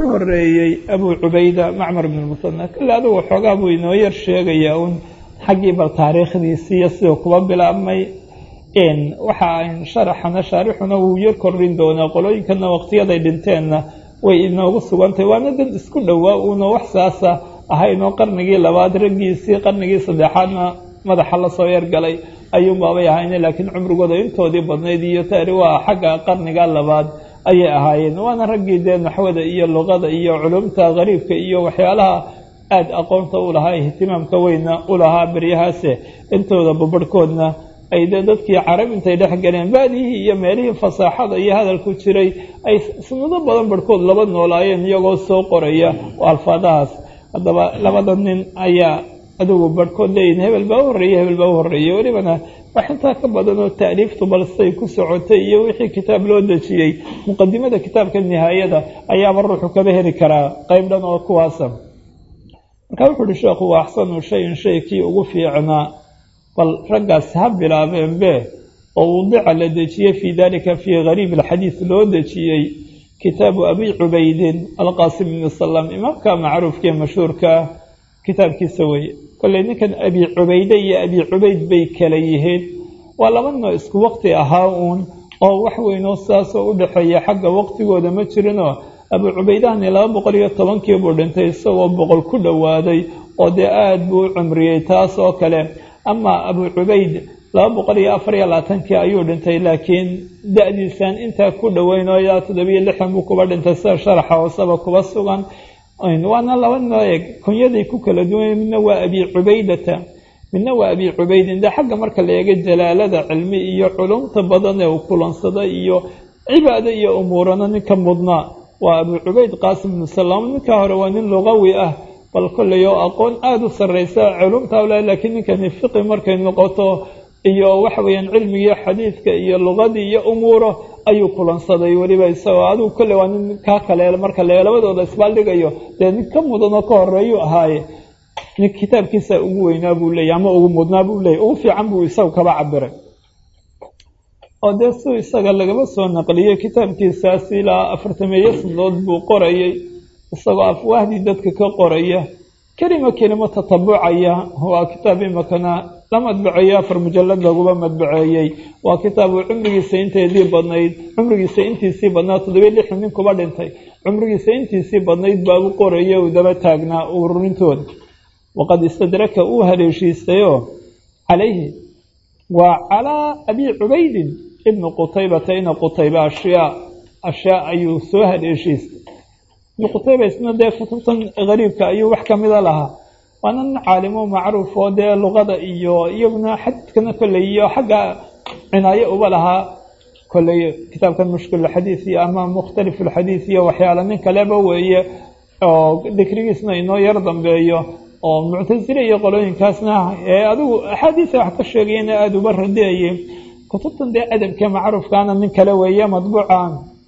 wuxuu horeeyey abu cubayda macmar bn musana kale adugu xoogaa buu inoo yar sheegayaa un xaggii bal taariikhdiisiiyo siduu kuba bilaabmay waxa sharaxana shaarixuna wuu yar kordhin doonaa qolooyinkana waqtiyaday dhinteenna way inoogu sugantahay waana dad isku dhowaa uuna wax saasa ahaynoo qarnigii labaad raggiisii qarnigii saddexaadna madaxa lasoo yargalay ayuunbaabay ahayne laakiin cumrigooda intoodii badnayd iyo taari waa xagga qarniga labaad ayay ahaayeen waana raggii dee naxwada iyo luqada iyo culumta qariibka iyo waxyaalaha aada aqoonta u lahaa ihtimaamka weyna u lahaa beryahaase intooda babarhkoodna ay dee dadkii carab intay dhex galeen baadihii iyo meelihii fasaaxada iyo hadalku jiray ay sanado badan barhkood laba noolaayeen iyagoo soo qoraya oo alfaadahaas haddaba labada nin ayaa adigu barhkood leeyihin hebel baa u horreeyey hebel baa u horreeyey welibana wax intaa ka badan oo taaliiftu balsay ku socotay iyo wixii kitaab loo dejiyey muqadimada kitaabka nihaayada ayaaba ruuxu kaba heli karaa qeyb dhan oo kuwaasa markaa wuxuu uhi sheekhu waa axsanu shayin shay kii ugu fiicnaa bal raggaas ha bilaabeenbe oo wudica la dejiyey fii dalika fii gariib alxadiid loo dejiyey kitaabu abi cubaydin alqaasim ibni salam imaamka macruufka ee mashhuurka ah kitaabkiisa weye kolley ninkan abi cubayde iyo abi cubayd bay kala yihiin waa laba noo isku waqti ahaa uun oo wax weynoo saasoo u dhexeeya xagga waqtigooda ma jirinoo abu cubaydahani laba boqol iyo tobankii buu dhintay isagoo boqol ku dhowaaday oo dee aada buu u cumriyey taas oo kale ama abu cubayd laba boqol iyo afar iyo labaatankii ayuu dhintay laakiin da-diisan intaa ku dhoweyn oo ilaa toddobiyo lixdan buu kuba dhintay sida sharaxa hooseba kuba sugan waana laba noo eeg kunyaday ku kala duwan midna waa abi cubaydata midna waa abi cubaydin dee xagga marka la eega jalaalada cilmi iyo culumta badan ee uu kulansada iyo cibaado iyo umuurana ninka mudnaa waa abu cubayd qaasim ibnu salaam ninka hore waa nin luqawi ah bal kolley oo aqoon aada u sarreysa culumta wla laakiin ninkani fiqi markay noqoto iyo waxa weeyaan cilmigii xadiidka iyo luqadii iyo umuuro ayuu kulansaday weliba isagoo adigu kolley waa nin kaa kale marka le labadooda isbaaldhigayo dee nin ka mudanoo ka horeeyuu ahaaye nin kitaabkiisa ugu weynaa buu leeyay ama ugu mudnaa buu leeyay ugu fiican buu isagu kaba cabiray oo dee su isaga lagaba soo naqliyey kitaabkiisaas ilaa afartameeyo sanadood buu qorayay isagoo afwaahdii dadka ka qoraya kelima kelimo tatabucaya waa kitaab imakana la madbaceeyo afar mujalad laguba madbaceeyey waa kitaab uu cumrigiisa inteedii badnayd cumrigiisa intiisii badnaa toddobiyo lixdan nin kuba dhintay cumrigiisa intiisii badnayd baa u qoraya uu daba taagnaa ururintooda waqad istadraka uu haleeshiistayoo calayhi waa calaa abi cubaydin ibni qutaybata ina qutayba ashyaa ashyaa ayuu soo haleeshiistay ibnu qutayba isna dee kutubtan gariibka ayuu wax kamida lahaa waana nin caalimo macruuf oo dee luqada iyo iyaguna xadiidkana kolley iyo xagga cinaayo uba lahaa kolley kitaabkan mushkilxadiid iyo ama mukhtalifulxadiid iyo waxyaala nin kaleba weeye oo dikrigiisna inoo yar dambeeyo oo muctasile iyo qolooyinkaasna ee adigu axaadiisa wax ka sheegayana aada uba radeeyey kutubtan dee adabka macruufkaana nin kale weeye madbuucan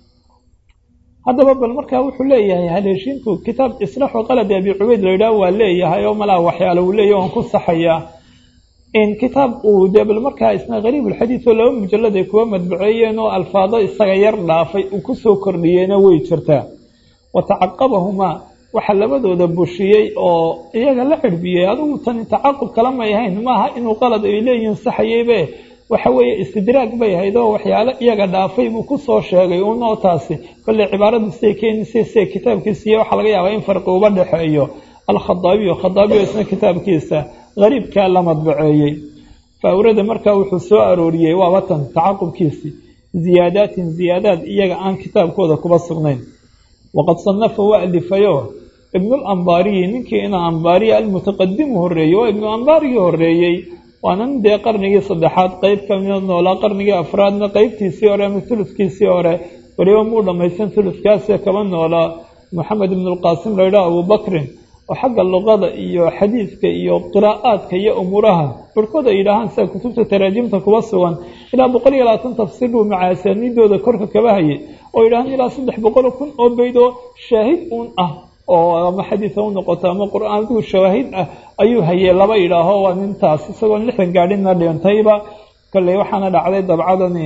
haddaba bal markaa wuxuu leeyahay haleeshiintu kitaab islaaxu qaladi abi cubayd la yidhaah waa leeyahay oo malaa waxyaalo uu leeyahy oon ku saxayaa in kitaab uu dee bal markaa isna gariibulxadiid oo laba mujalad ay kuwa madbaceeyeen oo alfaado isaga yar dhaafay uu kusoo kordhiyeyna way jirtaa wa tacaqabahumaa waxaa labadooda bushiyey oo iyaga la xirbiyey adigu tani tacaqub kala may ahayn maaha inuu qalad ay leeyihiin saxayeybe waxa weeye istidraag bay ahayd oo waxyaalo iyaga dhaafay buu kusoo sheegay unoo taasi kolley cibaaradu siday keenisay siday kitaabkiisiiyo waxaa laga yaabaa in farqi uba dhexeeyo alkhadaabiyo khadaabiyo isna kitaabkiisa gariibkaa la madbaceeyey faawrada markaa wuxuu soo arooriyey waa watan tacaqubkiisii ziyaadaatin ziyaadaad iyaga aan kitaabkooda kuba sugnayn waqad sanafa waa alifayo ibnulambaariyi ninkii ina ambaariya almutaqadimu horeeyey waa ibnu ambaarigii horeeyey waanan dee qarnigii saddexaad qeyb kamida noolaa qarnigii afraadna qeybtiisii hore ama tulufkiisii hore weliba muu dhammaysan tulufkaasee kaba noolaa moxamed ibnulqaasim laydhaha abubakrin oo xagga luqada iyo xadiidka iyo qiraa'aadka iyo umuuraha barhkood ay yidhaahaan sida kutubta taraajimta kuba sugan ilaa boqol iyo labaatan tafsiir buu macaasaniidooda korka kaba hayay oo yidhahaan ilaa saddex boqol kun oo beyd oo shaahid uun ah oo ama xadiida u noqoto ama qur-aanku shawaahid ah ayuu hayay laba yidhaaho waa nintaas isagoon lixdan gaadhina dhintayba kolley waxaana dhacday dabcadan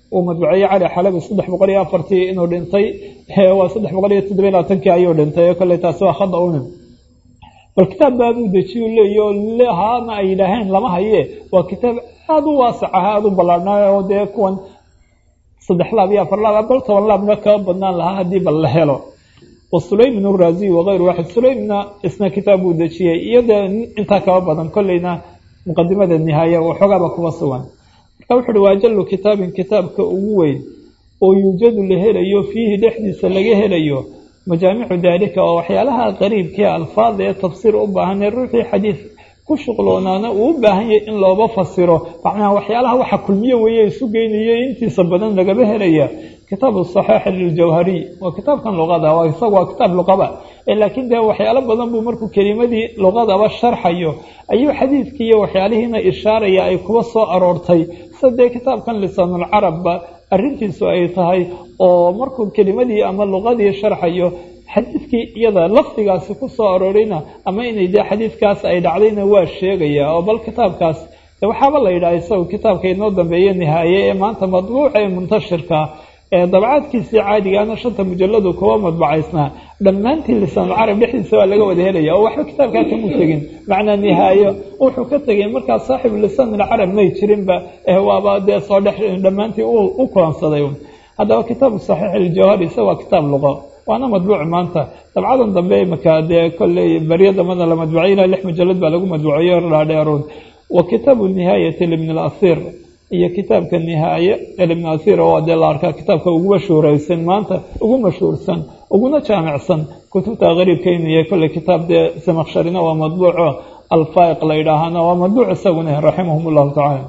uu madbuceeyey cali xalabi saddex boqol iyo afartii inuu dhintay waa saddex boqol iyo toddobiy labaatankii ayuu dhintay kolley taasi waa khada unin bal kitaab baabuu dejiyu leeyo haana ay yidhaaheen lama haye waa kitaab aada u waasac aha aada u ballaarhnaayo oo dee kuwan saddex laab iyo afar laab bal toban laabna kaba badnaan lahaa haddii bal la helo wa sulaym uraaziy wakayru waaxid sulaymna isna kitaab buu dejiyey iyo dee intaa kaba badan kolleyna muqadimada nihaaya waxoogaaba kuba sugan marka wuxu uhi waajallu kitaabin kitaabka ugu weyn oo yuujadu la helayo fiihi dhexdiisa laga helayo majaamicu daalika oo waxyaalaha qariibkii alfaada ee tafsiir u baahan ee ruuxii xadiid ku shuqloonaana uu u baahan yahay in looba fasiro macnaha waxyaalaha waxa kulmiye weeye isu geynayo intiisa badan lagaba helaya kitaabu saxiix liljawhariy waa kitaabkan luqada waa isaga waa kitaab luqaba laakiin dee waxyaalo badan buu markuu kelimadii luqadaba sharxayo ayuu xadiidkii iyo waxyaalihiina ishaaraya ay kuba soo aroortay sida dee kitaabkan lisaanulcarabba arrintiisu ay tahay oo markuu kelimadii ama luqadii sharxayo xadiidkii iyada lafdigaasi ku soo aroorayna ama inay dee xadiidkaas ay dhacdayna waa sheegaya oo bal kitaabkaas waxaaba la yidhaha isagu kitaabka inoo dambeeye nihaaye ee maanta madbuuca ee muntashirka ee dabcaadkiisii caadigaana shanta mujaladu kuwa madbacaysnaa dhammaantii lisaanulcarab dhexdiisa waa laga wada helaya oo waxba kitaabkaa kamuu tegin macnaa nihaayo wuxuu ka tegay markaa saaxibu lisaanilcarab may jirinba waaba dee soo dhex dhammaantii u kulansaday haddaba kitaabu saxiix iljawhari isa waa kitaab luqo waana madbuuc maanta dabcadan dambe imaka dee kolley baryo dambana la madbucay ilaa lix mujalad baa lagu madbuuciyo dhaadheeroon wa kitaabu nihaayati libn اlasir iyo kitaabka nihaaye ibn asir oo dee la arkaa kitaabka ugu mashhuuraysan maanta ugu mashhuursan uguna jaamicsan kutubta qariibkaynu yahay kolley kitaab dee samaksharina waa madbuuco alfaa'iq la yidhaahana waa madbuuc isaguna raximahum اllahu tacala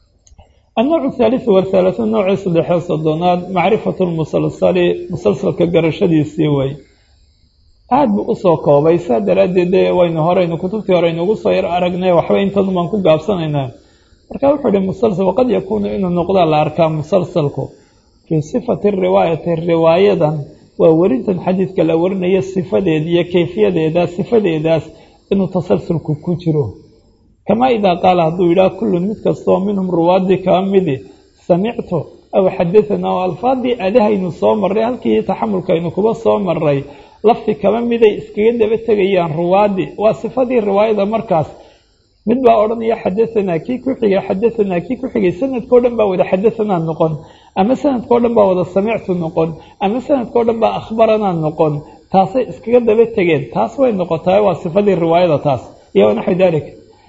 النوع الثالث والثلاثون نوعii saddexee soddonaad macrifaة musalsali musalsalka garashadiisii way aada buu usoo koobay saa daraaddeed de waynu horeynu kutubtii horeynu ugu soo yar aragnay waxba intanu baan ku gaabsanaynaa marka wuxuu ihi musalsal waqad yakuunu inuu noqdaa la arkaa musalsalku fii sifati riwaayati riwaayadan waa werintan xadiidka la warinaya sifadeed iyo kayfiyadeedaas sifadeedaas inuu tasalsulku ku jiro kamaa idaa qaala hadduu yidhaah kullun mid kastoo minhum ruwaadii kaa midi samictu aw xadahanaa oo alfaadii adahaynu soo marray halkii taxamulkaynu kuba soo maray lafti kaba miday iskaga daba tegayaan ruwaadii waa sifadii riwaayada markaas mid baa odhanaya xadahanaa kii ku xigay xadahanaa kii ku xigay sanadkao dhan baa wada xadahanaa noqon ama sanadkao dhan baa wada samictu noqon ama sanadkao dhan baa akhbaranaa noqon taasay iskaga daba tegeen taas way noqotaa waa sifadii riwaayada taas iyo naxwi dalik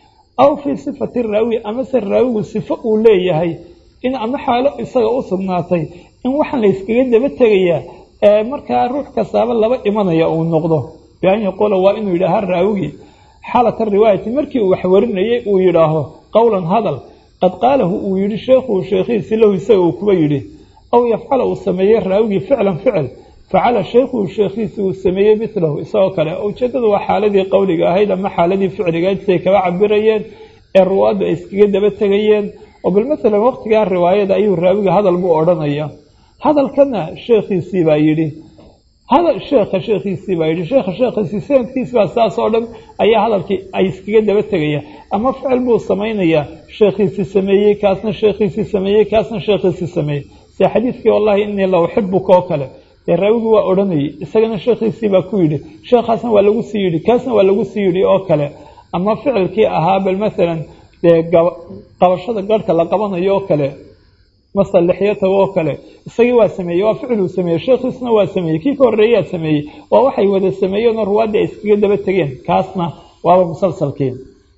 aw fii sifati raawi amase raawigu sifo uu leeyahay in ama xaalo isaga u sugnaatay in waxaan la yskaga daba tegayaa ee markaa ruux kastaaba laba imanaya uu noqdo bian yaquula waa inuu yidhaaha raawigii xaalata riwaayati markii uu wax warinayay uu yidhaaho qowlan hadal qad qaalahu uu yidhi sheekhuhu sheekhiisi lahu isaga uu kuba yidhi aw yafcala uu sameeyey raawigii ficlan ficil facala sheekhuhu sheekhiisi uu sameeyey milahu isagoo kale ujeedadu waa xaaladii qowliga ahayd ama xaaladii ficliga siay kaba cabirayeen ee ruwaaddu ay iskaga daba tegayeen oo bal masalan waqtigaa riwaayada ayuu raawiga hadal buu odhanaya hadalkana sheekhiisii baa yidhi hadal sheekha sheekhiisii baa yidhi sheekha sheekhiisii sanadkiisi baa saas oo dhan ayaa hadalkii ay iskaga daba tegaya ama ficil buu samaynayaa sheekhiisii sameeyey kaasna sheekhiisii sameeyey kaasna sheekhiisii sameeyey se xadiidkii wallahi inii la uxibuka oo kale dee raawigii waa odhanayay isagana sheekhiisii baa ku yidhi sheekhaasna waa lagu sii yidhi kaasna waa lagu sii yidhi oo kale ama ficilkii ahaa bal masalan dee qabashada garhka la qabanayo oo kale masalixyataga oo kale isagii waa sameeyey waa ficil uu sameeyey sheekhiisna waa sameeyey kii ka horreeyaa sameeyey waa waxay wada sameeyeenoo ruwaaddii ay iskaga daba tegeen kaasna waaba musalsalkii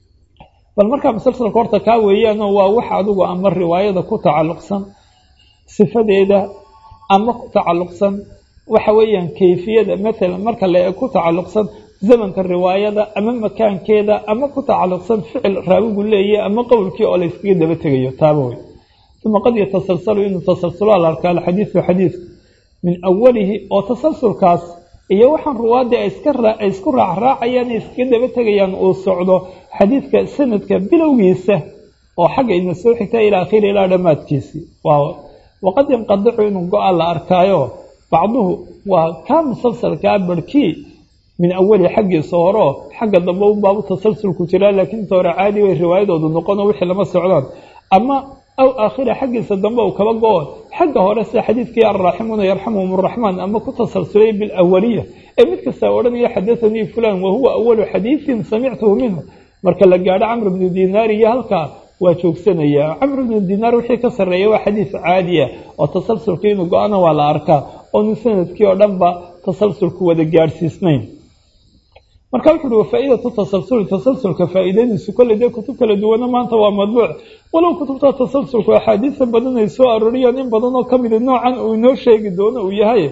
bal markaa musalsalka horta kaa weeyaanoo waa wax adigu ama riwaayada ku tacalluqsan sifadeeda ama ku tacalluqsan waxa weeyaan kayfiyada matalan marka le ku tacalluqsan zamanka riwaayada ama makaankeeda ama ku tacalluqsan ficil raawigu leeyahy ama qowlkii oo la yskaga daba tegayo taaba wey uma qad yatasalsalu inuu tasalsulo la arkaa alxadiidu xadiidku min awalihi oo tasalsulkaas iyo waxaan ruwaadii ay isku raacraacayaan ay iskaga daba tegayaan uu socdo xadiidka sanadka bilowgiisa oo xagga ina soo xigta ilaa akhiri ilaa dhammaadkiisii waqad yanqadicu inuu go-a la arkaayo bacduhu waa kaa musalsalkaa barhkii min awali xaggiisa horeo xagga dambe unbaabu tasalsulku jiraa laakiin inta hore caadi way riwaayadoodu noqono wixii lama socdaan ama aw aakhira xaggiisa dambe uu kaba go-o xagga hore sida xadiidkii alraaximuuna yarxamuhum araxmaan ama ku tasalsulay bilawaliya ee mid kastaa odhanaya xadathanii fulan wahuwa awalu xadiidin samictuhu minhu marka la gaadho camr bnu dinaar iyo halkaa waa joogsanaya camr bnu dinaar wixii ka sarreeya waa xadiis caadiya oo tasalsulka inuu go-ana waa la arkaa oonu sanadkii oo dhanba tasalsulku wada gaadhsiisnayn marka wuxu uhi wafaa-idatu tasalsuli tasalsulka faa-iidadiisu kolley dee kutub kala duwana maanta waa madbuuc walow kutubta tasalsulku axaadiisa badan ay soo arooriyaan in badan oo kamida noocan uu inoo sheegi doono uu yahay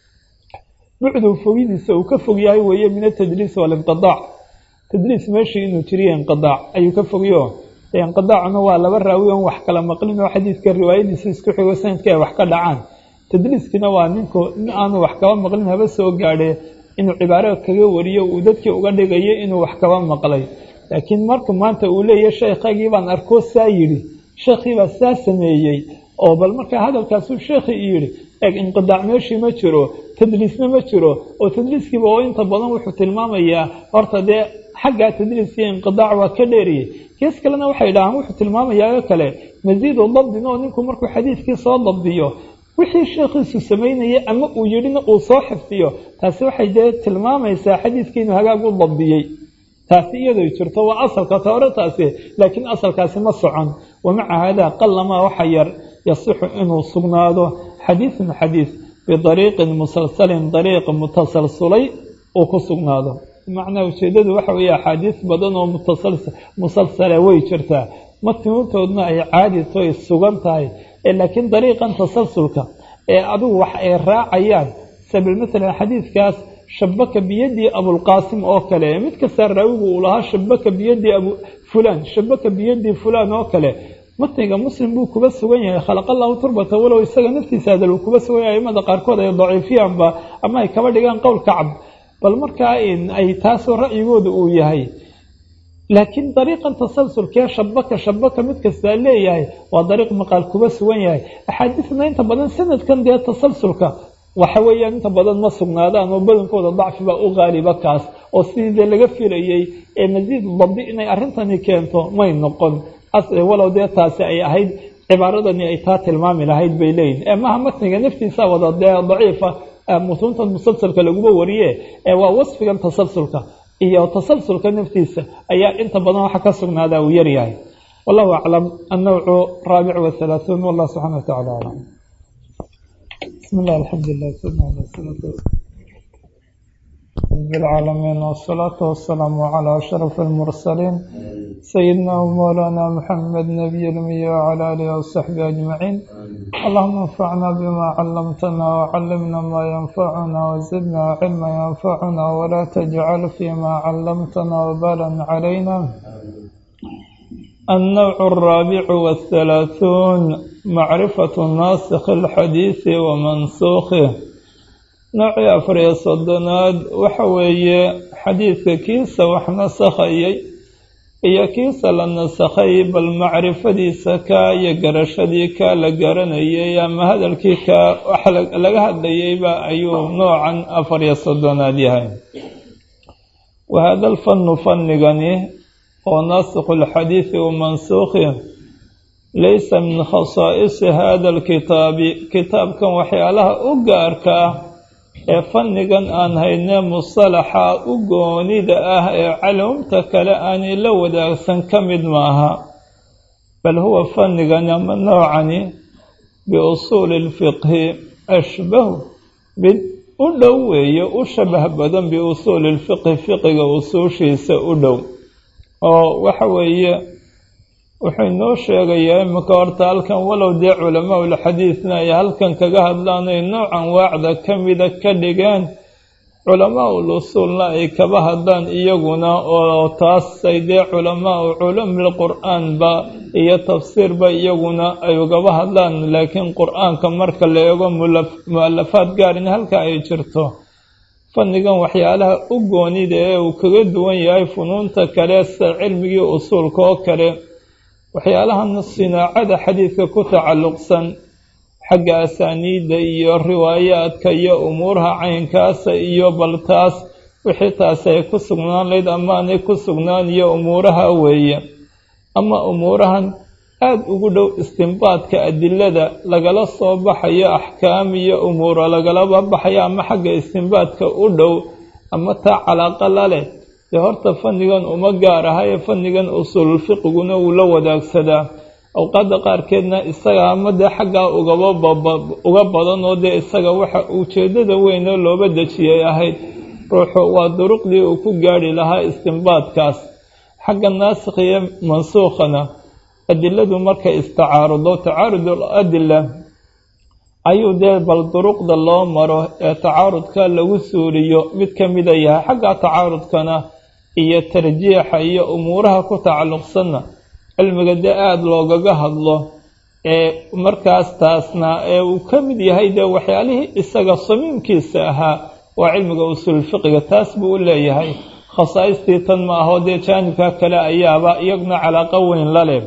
bucdu fogidiisa uu ka fog yahay weeye min atadliis walinqidaac tadliis meeshii inuu jiriyo inqidaac ayuu ka fogyo inqidaacuna waa laba raawi on wax kala maqlin oo xadiidka riwaayadiisa isku xigo sanadka ay wax ka dhacaan tadliiskina waa ninku in aanu wax kaba maqlin haba soo gaadhe inuu cibaaro kaga wariyo uu dadkii uga dhigayo inuu wax kaba maqlay laakiin marka maanta uu leeyahy sheekhaygii baan arkoo saa yidhi sheekhiibaa saa sameeyey oo bal markaa hadalkaasuu sheekhii yidhi eeg inqidaac meeshii ma jiro tadliisna ma jiro oo tadliiskiiba oo inta badan wuxuu tilmaamayaa horta dee xaggaa tadliiskiiyo inqidaac waa ka dheeriyey kees kalena waxay dhahaan wuxuu tilmaamayaa oo kale masiidu dabdin oo ninku markuu xadiidkii soo dabdiyo wixii sheekhiisu samaynayay ama uu yidhina uu soo xifdiyo taasi waxay dee tilmaamaysaa xadiidkii inuu hagaag u dabdiyey taasi iyadoo jirto waa asalka hore taasi laakiin asalkaasi ma socon wamaca haadaa qalamaa waxa yar yasixu inuu sugnaado xadiidun xadiid bidariiqin musalsalin dariiq mutasalsulay uu ku sugnaado macnaa ujeedadu waxa weeye axaadiis badan oo musalsala way jirtaa matnuuntoodna ay caadi toy sugan tahay laakiin dariiqan tasalsulka ee adigu wax ay raacayaan sabil maalan xadiidkaas shabaka biyadii abulqaasim oo kale mid kastaa raawigu uu lahaa shabaka biyadii abu fulaan shabaka biyadii fulaan oo kale matniga muslim buu kuba sugan yahay khalaqallahu turbata walow isaga naftiisa hadal uu kuba sugan yahay aimada qaarkood ay daciifiyaanba ama ay kaba dhigaan qowl kacab bal markaa ay taasoo ra'yigooda uu yahay laakiin dariiqan tasalsulkee shabaka shabaka mid kastaa leeyahay waa dariiq maqaal kuba sugan yahay axaadiisna inta badan sanadkan dee tasalsulka waxa weeyaan inta badan ma sugnaadaan oo badankooda dacfiba u qaaliba kaas oo sidii dee laga filayey ee masiid dabdi inay arrintani keento may noqon walow dee taasi ay ahayd cibaaradani ay taa tilmaami lahayd bay leeyihin ee maha matniga naftiisa wada dee daciifa mutuuntan musalsalka laguma wariye ee waa wasfigan tasalsulka iyo tasalsulka naftiisa ayaa inta badan waxa ka sugnaadaa uu yaryahay wallahu aclam annawcu raabic wahalaaثuun wallah subxana wa tacala aclam bismi llah alxamdulilah bilcaalamiin wsalaatu wasalaamu calaa ashraf almursaliin sayidina wmawlaana muxamed nabiy lmiya wcala aalihi wasaxbihi ajmaciin allahuma anfacna bima calamtana wcalimna maa yanfacuna wazidna cilma yanfacuna walaa tajcal fima calamtana wabalan calayna النوع الرابع والثلاثون معرفة ناسخ الحديث ومنسوخه noocii afariyo soddonaad waxa weeye xadiidka kiisa wax nasakhayay iyo kiisa la nasakhay bal macrifadiisa kaa iyo garashadii kaa la garanayay ama hadalkii kaa wax laga hadlayayba ayuu noocan afariyo soddonaad yahay wahada alfannu fannigani oo naasikhu lxadiidi wa mansuukhi laysa min khasaa'isi hada alkitaabi kitaabkan waxyaalaha u gaarka ah ee fannigan aan haynee musalaxa u goonida ah ee calumta kale aanay la wadaagsan ka mid maaha bal huwa fannigan ama noocani biusuuli lfiqhi ashbahu mid u dhow weeye u shabah badan biusuuli lfiqhi fiqiga usuushiisa u dhow oo waxa weeye wuxuu inoo sheegayaa iminka horta halkan walow dee culamaa ulxadiidna ay halkan kaga hadlaan ay noocan waacda ka mida ka dhigeen culamaa ul usuulna ay kaba hadlaan iyaguna oo taasay dee culamaa u culumil qur-aanba iyo tafsiirba iyaguna ay ugaba hadlaan laakiin qur-aanka marka la eego mu-alafaad gaarin halka ay jirto fannigan waxyaalaha u goonida ee uu kaga duwan yahay funuunta kale sida cilmigii usuulka oo kale waxyaalahan sinaacada xadiidka ku tacalluqsan xagga asaaniidda iyo riwaayaadka iyo umuuraha caynkaasa iyo baltaas wixii taasi ay ku sugnaan layd amaanay ku sugnaan iyo umuuraha weeye ama umuurahan aada ugu dhow istimbaadka adilada lagala soo baxayo axkaam iyo umuuro lagalaba baxayo ama xagga istimbaadka u dhow ama taa calaaqa la leh dee horta fannigan uma gaar aha ee fannigan usuululfiqiguna wuu la wadaagsadaa awqaadda qaarkeedna isaga ama dee xaggaa ugaba uga badan oo dee isaga waxa ujeeddada weynoo looba dejiyay ahayd ruuxu waa duruqdii uu ku gaadhi lahaa istimbaadkaas xagga naasikh iyo mansuukhana adiladu markay istacaarudo tacaarudul adila ayuu dee bal duruqda loo maro ee tacaarudka lagu suuriyo mid ka mida yahay xagga tacaarudkana iyo tarjiixa iyo umuuraha ku tacalluqsanna cilmiga dee aada loogaga hadlo ee markaas taasna ee uu ka mid yahay dee waxyaalihii isaga samiimkiisa ahaa waa cilmiga usuulfiqiga taas buu u leeyahay khasaaistii tan ma aho dee jaanibka kale ayaaba iyaguna calaaqo weyn la leh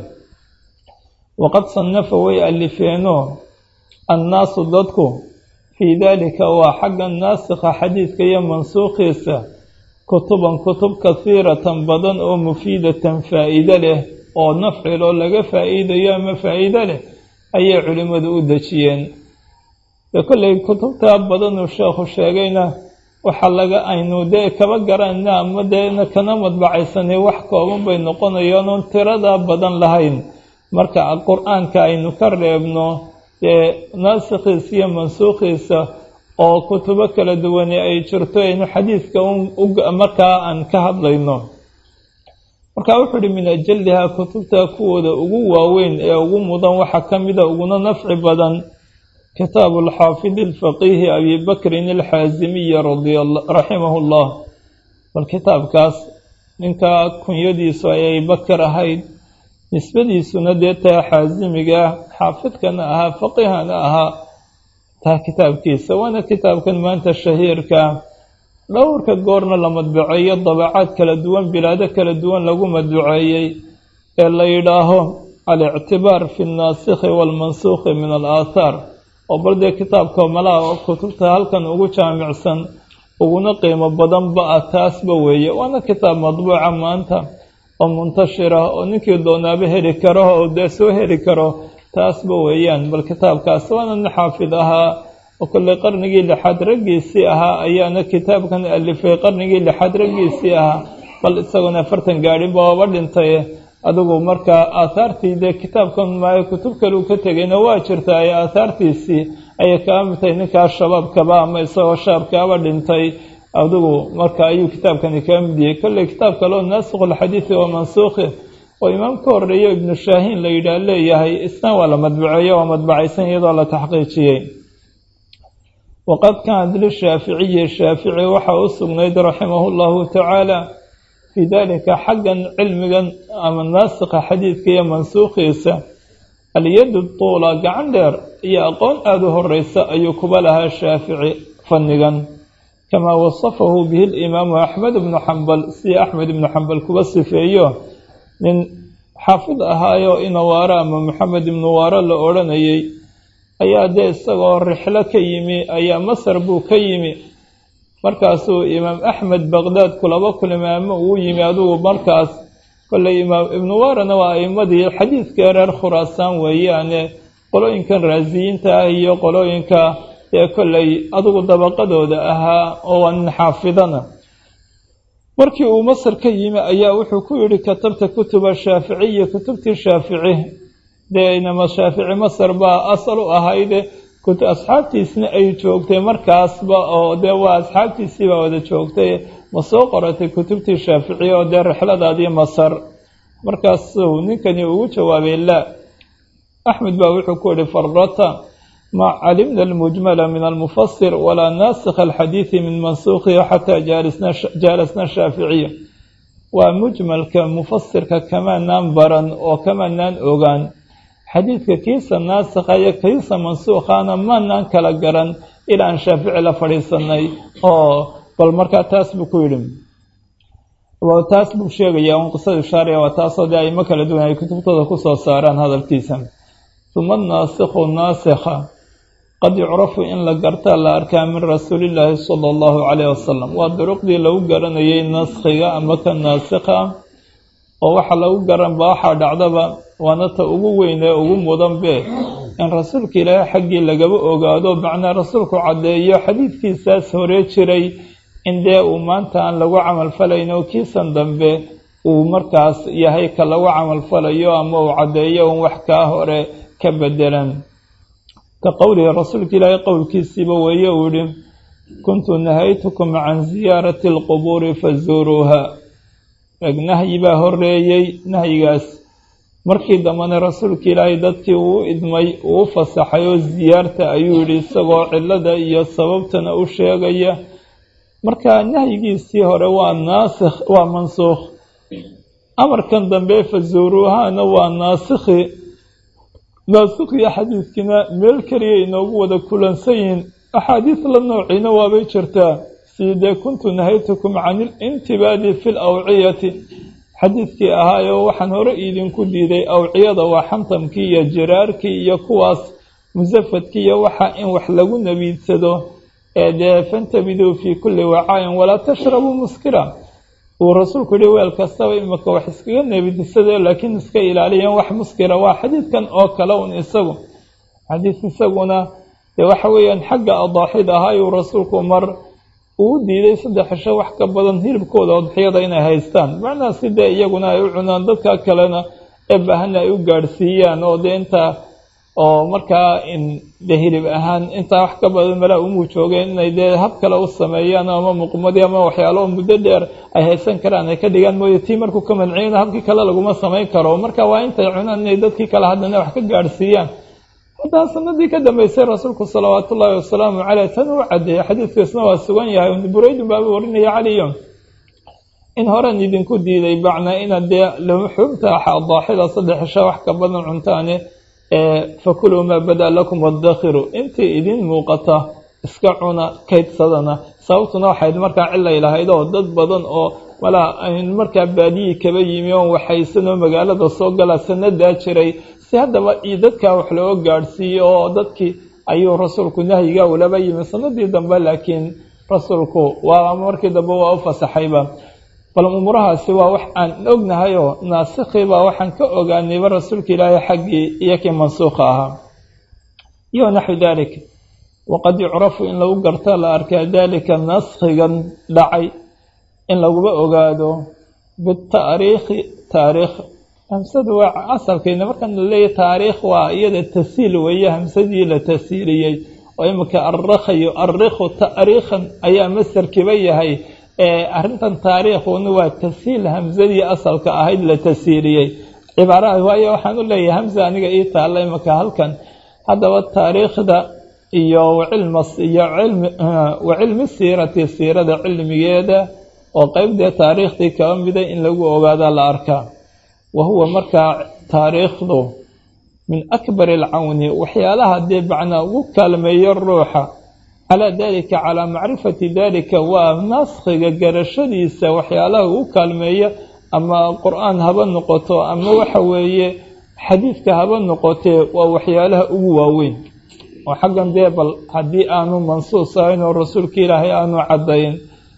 waqad sannafa way alifeeno annaasu dadku fii daalika waa xagga naasikha xadiidka iyo mansuukhiisa kutuban kutub kasiiratan badan oo mufiidatan faa'iide leh oo nafciloo laga faa'iidayo ama faa'iide leh ayay culimmadu u dejiyeen dee kollay kutubtaa badanuu sheekhu sheegayna waxaa laga aynu dee kaba garanayna ama deena kana madbacaysanay wax kooban bay noqonayaan oon tiradaa badan lahayn marka qur-aanka aynu ka reebno dee naasikhiisa iyo mansuukhiisa oo kutubo kala duwane ay jirto aynu xadiidka markaa aan ka hadlayno marka wuxuu uhi min ajalihaa kutubta kuwooda ugu waaweyn ee ugu mudan waxaa ka mida uguna nafci badan kitaabu alxaafidi alfaqiihi abi bakrin alxaasimiyi raximahu llah bal kitaabkaas ninkaa kunyadiisu ay abibakar ahayd nisbadiisuna dee taa xaasimiga ah xaafidkana ahaa faqiihana ahaa taa kitaabkiisa waana kitaabkan maanta shahiirka dhowrka goorna la madbuceeyo dabacaad kala duwan bilaado kala duwan lagu madbuceeyey ee la yidhaaho alictibaar fi nnaasikhi waalmansuukhi min alaathaar oo bal dee kitaabka malaha oo kutubta halkan ugu jaamicsan uguna qiimo badanba ah taasba weeye waana kitaab madbuuca maanta oo muntashira oo ninkii doonaaba heli karo oo dee soo heli karo taasba weeyaan bal kitaabkaas waana nin xaafid ahaa oo kolley qarnigii lixaad raggiisii ahaa ayaana kitaabkan alifay qarnigii lixaad raggiisii ahaa bal isaguna afartan gaadhinba ooba dhintay adigu markaa aathaartii dee kitaabkan maayo kutub kale uu ka tegayna waa jirta ay aathaartiisii ayay kaa mid tahay ninkaas shabaabkaba ama isagoo shaabkaaba dhintay adigu marka ayuu kitaabkani kaa mid yahay kolley kitaab kale oo naasikhuulxadiidi wa mansuukhi oo imaam ka horeeyo ibnu shaahiin la yidhaah leeyahay isna waa la madbuceeyo waa madbacaysan iyadoo la taxqiijiyey waqad kaanat lishaaficiyi shaafici waxaa u sugnayd raximahu llahu tacaala fii dalika xaggan cilmigan ama naasikha xadiidka iyo mansuukhiisa alyadu tuula gacan dheer iyo aqoon aada u horeysa ayuu kuba lahaa shaafici fannigan kamaa wasafahu bihi limaamu axmed ibnu xambal si axmed ibnu xambal kuba sifeeyo nin xaafid ahaayo inawaaro ama maxamed ibnu waaro la odhanayay ayaa dee isagoo rixlo ka yimi ayaa masar buu ka yimi markaasuu imaam axmed baqdaad kulaba kulimaamo uu yimi adigu markaas kolley imaam ibnu waarana waa a'imadii xadiidka reer khuraasaan weeyaane qolooyinkan raasiyiinta ah iyo qolooyinka ee kolley adigu dabaqadooda ahaa oo waa nin xaafidana markii uu masar ka yimi ayaa wuxuu ku yidhi katabta kutuba shaaficiya kutubtii shaafici dee inama shaafici masar baa asal u ahayde asxaabtiisna ay joogtay markaasba oo dee waa asxaabtiisii baa wada joogtay ma soo qoratay kutubtii shaaficiya oo dee rixladaadii masar markaasuu ninkani ugu jawaabay laa axmed baa wuxuu ku yihi farata ma calimna almujmala min almufasir walaa naasikha alxadiidi min mansuukhihi xataa jaalasna shaaficiya waa mujmalka mufasirka kamaanaan baran oo kamaanaan ogaan xadiidka kiisa naasikha iyo kiisa mansuukhana maanaan kala garan ilaa aan shaafici la fadhiisanay oo bal markaa taas buu ku yidhi taas buu sheegaya un qisada shaariya waa taasoo dee aimo kala duwan ay kutubtooda kusoo saaraan hadalkiisa uma anaasikhu naasikha qad yucrafu in la gartaa la arkaa min rasuulillaahi sala allahu calayh wasalam waa duruqdii lagu garanayay naskhiga ama ka naasikha oo waxa lagu garanba waxaa dhacdaba waana ta ugu weyn ee ugu mudanbe in rasuulka ilaahay xaggii lagaba ogaado macnaa rasuulku caddeeyo xadiidkiisaas hore jiray in dee uu maanta aan lagu camalfalayn oo kiisan dambe uu markaas yahay ka lagu camalfalayo ama uu caddeeyo un wax kaa hore ka bedelan ka qowlihi rasuulka ilaahay qowlkiisiiba weeye uu yihi kuntu nahaytukum can ziyaarati alqubuuri fazuuruuha eg nahyi baa horeeyey nahyigaas markii dambena rasuulka ilaahay dadkii uu idmay uu u fasaxay oo ziyaarta ayuu yidhi isagoo cillada iyo sababtana u sheegaya marka nahyigiisii hore waa naasikh waa mansuukh amarkan dambe fazuuruuhaana waa naasikhi naasikhiyo xadiiskiina meel keliya inoogu wada kulansan yihiin axaadiis la noociina waabay jirtaa sidee kuntu nahaytukum can ilintibaadi fi lawciyati xadiidkii ahaayoo waxaan hore idinku diiday awciyada waa xantamkii iyo jiraarkii iyo kuwaas musafadkii iyo waxa in wax lagu nabiidsado ee dee fantabiduu fii kulli wacaayin walaa tashrabuu muskira uu rasuulku yihi weel kastaba imika wax iskaga nebidsade laakiin iska ilaaliyan wax muskira waa xadiidkan oo kale un isagu xadiis isaguna dee waxa weeyaan xagga adaaxid ahaayuu rasuulku mar uu diiday saddex cisho wax ka badan hilibkooda odxiyada inay haystaan macnaha si dee iyaguna ay u cunaan dadka kalena ee baahana ay u gaadhsiiyaan oo dee intaa oo markaa dee hilib ahaan intaa wax ka badan malaa umuu joogeen inay dee hab kale u sameeyaan ama muqmadii ama waxyaalo muddo dheer ay haysan karaan ay ka dhigaan mooye tii markuu ka manciyana habkii kale laguma samayn karo marka waa intay cunaan inay dadkii kale haddana wax ka gaadhsiiyaan haddaa sanadii ka dambeysay rasuulku salawaatu ullaahi wasalaamu caleyh tan uu caddeeyey xadiidkiisna waa sugan yahay buraydun baaba warinaya caliyon in horen idinku diiday bacnaa inaad dee luxuumta daaxida saddex cisho wax ka badan cuntaane fakuluu maa bada lakum waddakhiru intii idin muuqata iska cuna kaydsadana sababtuna waxayd markaa cilay lahayd oo dad badan oo malaa markaa baadiyii kaba yimi oon waxaysan oo magaalada soo gala sanadaa jiray si haddaba iyo dadkaa wax looga gaadhsiiyo oo dadkii ayuu rasuulku nahyiga ulaba yimi sanadii dambe laakiin rasuulku waa markii dambe waa u fasaxayba bal umuurahaasi waa wax aan ognahayoo naasikhiibaa waxaan ka ogaanayba rasuulka ilaahay xaggii iyo kii mansuukha ahaa iyo naxwi dalik waqad yucrafu in lagu garta la arkaa dalika naskhigan dhacay in laguba ogaado bitaariikhi taariikh hamsadu waa asalkayna markaan la leeyahy taariikh waa iyada tasiil weeye hamsadii la tasiiliyey oo imika arrakhayo arrikhu taariikhan ayaa masarkiiba yahay arrintan taariikhuna waa tasiil hamsadii asalka ahayd la tasiiliyey cibaaraha waayo waxaan u leeyahay hamsa aniga ii taalla imika halkan haddaba taariikhda iyo wacilmas iyo cilmi wa cilmi siirati siirada cilmigeeda oo qeybdee taariikhdii kaba mida in lagu ogaadaa la arkaa wa huwa markaa taariikhdu min akbar alcawni waxyaalaha dee macnaa ugu kaalmeeyo ruuxa calaa dalika calaa macrifati dalika waa naaskhiga garashadiisa waxyaalaha ugu kaalmeeya ama qur-aan haba noqoto ama waxa weeye xadiidka haba noqotee waa waxyaalaha ugu waaweyn oo xaggan dee bal haddii aanu mansuus ahayn oo rasuulka ilaahay aanu caddayn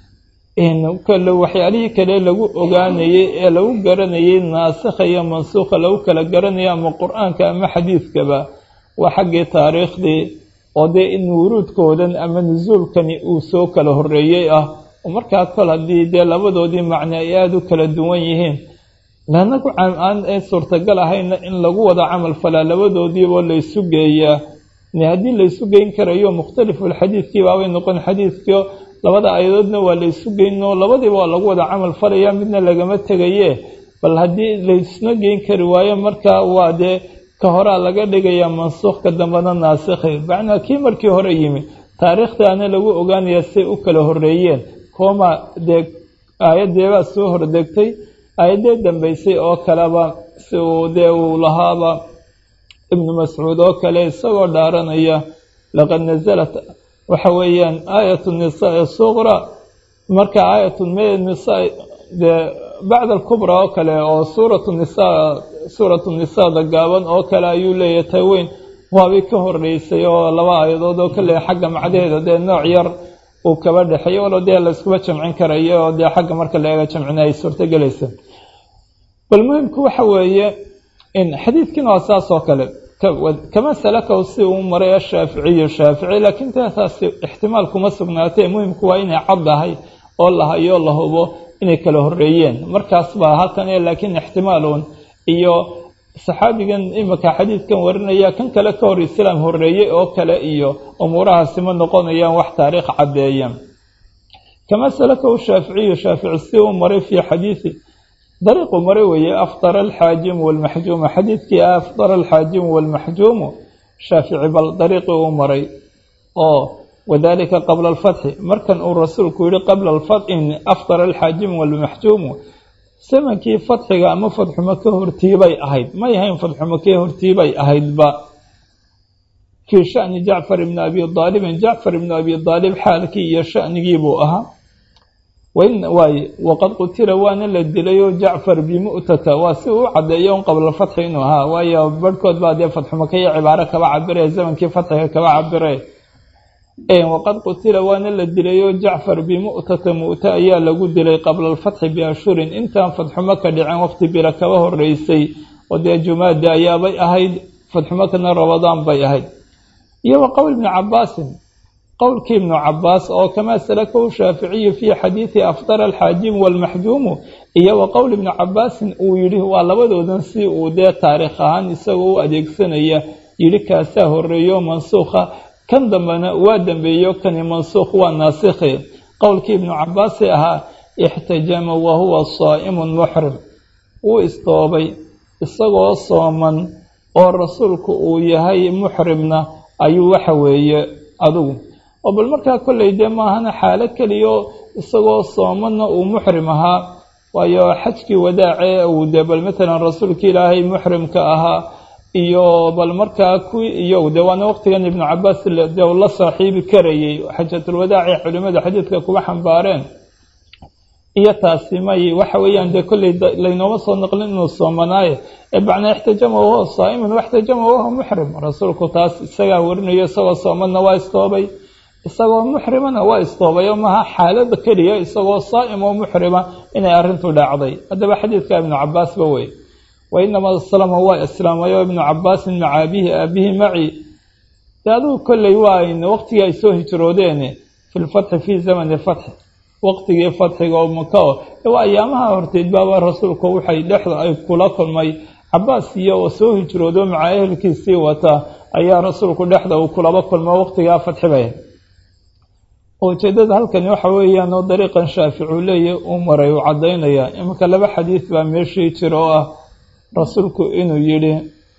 kale waxyaalihii kale lagu ogaanayey ee lagu garanayay naasikha iyo mansuukha lagu kala garanayo ama qur-aanka ama xadiidkaba waa xaggii taariikhdii oo dee in wuruudkoodan ama nusuulkani uu soo kala horeeyey ah oo markaa kol haddii dee labadoodii macne ay aada u kala duwan yihiin lanagu aan ee suurtagal ahayna in lagu wada camal falaa labadoodiiboo laysu geeyaa haddii laysu geyn karayo mukhtalifulxadiidkii baabay noqon xadiidkio labada ayadoodna waa laysu geynoo labadiiba waa lagu wada camal falaya midna lagama tegaye bal haddii laysna geyn kari waayo markaa waa dee ka horaa laga dhigayaa mansuukh ka dambena naasikhi macnaa kii markii hore yimi taariikhdaana lagu ogaanaya say u kala horeeyeen kooma dee aayadeebaa soo hordegtay aayadee dambeysay oo kaleba si uu dee uu lahaaba ibnu mascuud oo kale isagoo dhaaranaya laqad nasalat waxa weeyaan aayatu nisaa suqra marka aayatu nisaa dee bacda alkubraa oo kale oo suuratu nisaa suuratu nisaada gaaban oo kale ayuu leeyahay taweyn waabay ka horeysay oo laba aayadood oo kale xagga macdaheeda dee nooc yar uu kaba dhexeeyo walo dee layskuba jamcin karayo oo dee xagga marka la eega jamcina ay suurtogelaysa bal muhimku waxa weeye in xadiidkiina waa saas oo kale kama salakaw si uu maray ashaaficiyu shaafici laakiin taataasi ixtimaal kuma sugnaatee muhimku waa inay caddahay oo la hayo la hubo inay kala horeeyeen markaas baa halkan laakiin ixtimaalun iyo saxaabigan imika xadiidkan warinaya kan kale ka hor islaam horeeyey oo kale iyo umuurahaasi ma noqonayaan wax taariikh caddeeya kama salakahu shaaficiyu shaafici si uu maray fii xadiidi dariiqu maray weeye afdara alxaajimu walmaxjuumu xadiidkii afdara alxaajimu walmaxjuumu shaafici bal dariiqii uu maray oo wadalika qabla alfatxi markan uu rasuulku yihi qabla alfatxi afdara alxaajimu walmaxjuumu zamankii fatxiga ama fadxumaka hortiibay ahayd may ahayn fadxumakee hortiibay ahaydba fii shani jacfar ibni abi aalibin jacfar ibni abi aalib xaalkii iyo shanigiibuu ahaa waay waqad qutila waana la dilayoo jacfar bimu'tata waa si uu caddeeyo un qabla fatxi inuu ahaa waayo barhkood baa dee fadxumaka iyo cibaaro kaba cabire zamankii fatxiga kaba cabire waqad qutila waana la dilayoo jacfar bimu'tata mu'ta ayaa lagu dilay qabla alfatxi biashurin intaan fadxumaka dhicin waqti bira kaba horeysay oo dee jumaada ayaabay ahayd fadxumakana rabadaan bay ahayd iyo wa qowl ibni cabaasin qowlkii ibnu cabaas oo kamaa salakahu shaaficiyu fii xadiidi afdara alxaajimu walmaxjuumu iyo wa qowl ibni cabaasin uu yidhi waa labadoodan si uu dee taariikh ahaan isagoo u adeegsanaya yidhi kaasaa horeeyo mansuukha kan dambena waa dambeeyo kani mansuukh waa naasikhi qowlkii ibnu cabaasi ahaa ixtajama wa huwa saa'imun muxrim wuu istoobay isagoo sooman oo rasuulku uu yahay muxrimna ayuu waxa weeye adugu oo bal markaa kolley dee maahana xaalo keliyo isagoo soomanna uu muxrim ahaa waayo xajkii wadaace uu dee bal matalan rasuulka ilaahay muxrimka ahaa iyo bal markaa kuwii iyo dee waana waqtigan ibnu cabaas de la saaxiibi karayay xajatulwadaaci culimada xadiidka kuba xambaareen iyo taasi may waxa weeyaan dee kolley laynooma soo naqlin inuu soomanaaye ee bacnaa ixtajama wahuwa saa'imun waxtajama wahuwa muxrim rasuulku taas isagaa warinayo isagoo soomanna waa istoobay isagoo muxrimana waa istoobay oo maha xaalada keliya isagoo saa'im oo muxrima inay arrintu dhacday haddaba xadiidka ibnu cabaasba wey wa inamaa aslama waa islaamayo ibnu cabaasin maca abihi aabihi maci dee adugu kolley waa waqtigii ay soo hijroodeen fi lfatxi fii zamani fatxi waqtigii fatxiga oo maka o waa ayaamaha horteed baaba rasuulku waxay dhexda ay kula kulmay cabaas iyo oo soo hijroodo maca ehelkiisii wata ayaa rasuulku dhexda uu kulaba kulmo waqtigaa fatxibay ujeedada halkani waxa weeyaan oo dariiqan shaaficuu leeya uu maray uu caddaynaya iminka laba xadiis baa meeshii jira oo ah rasuulku inuu yidhi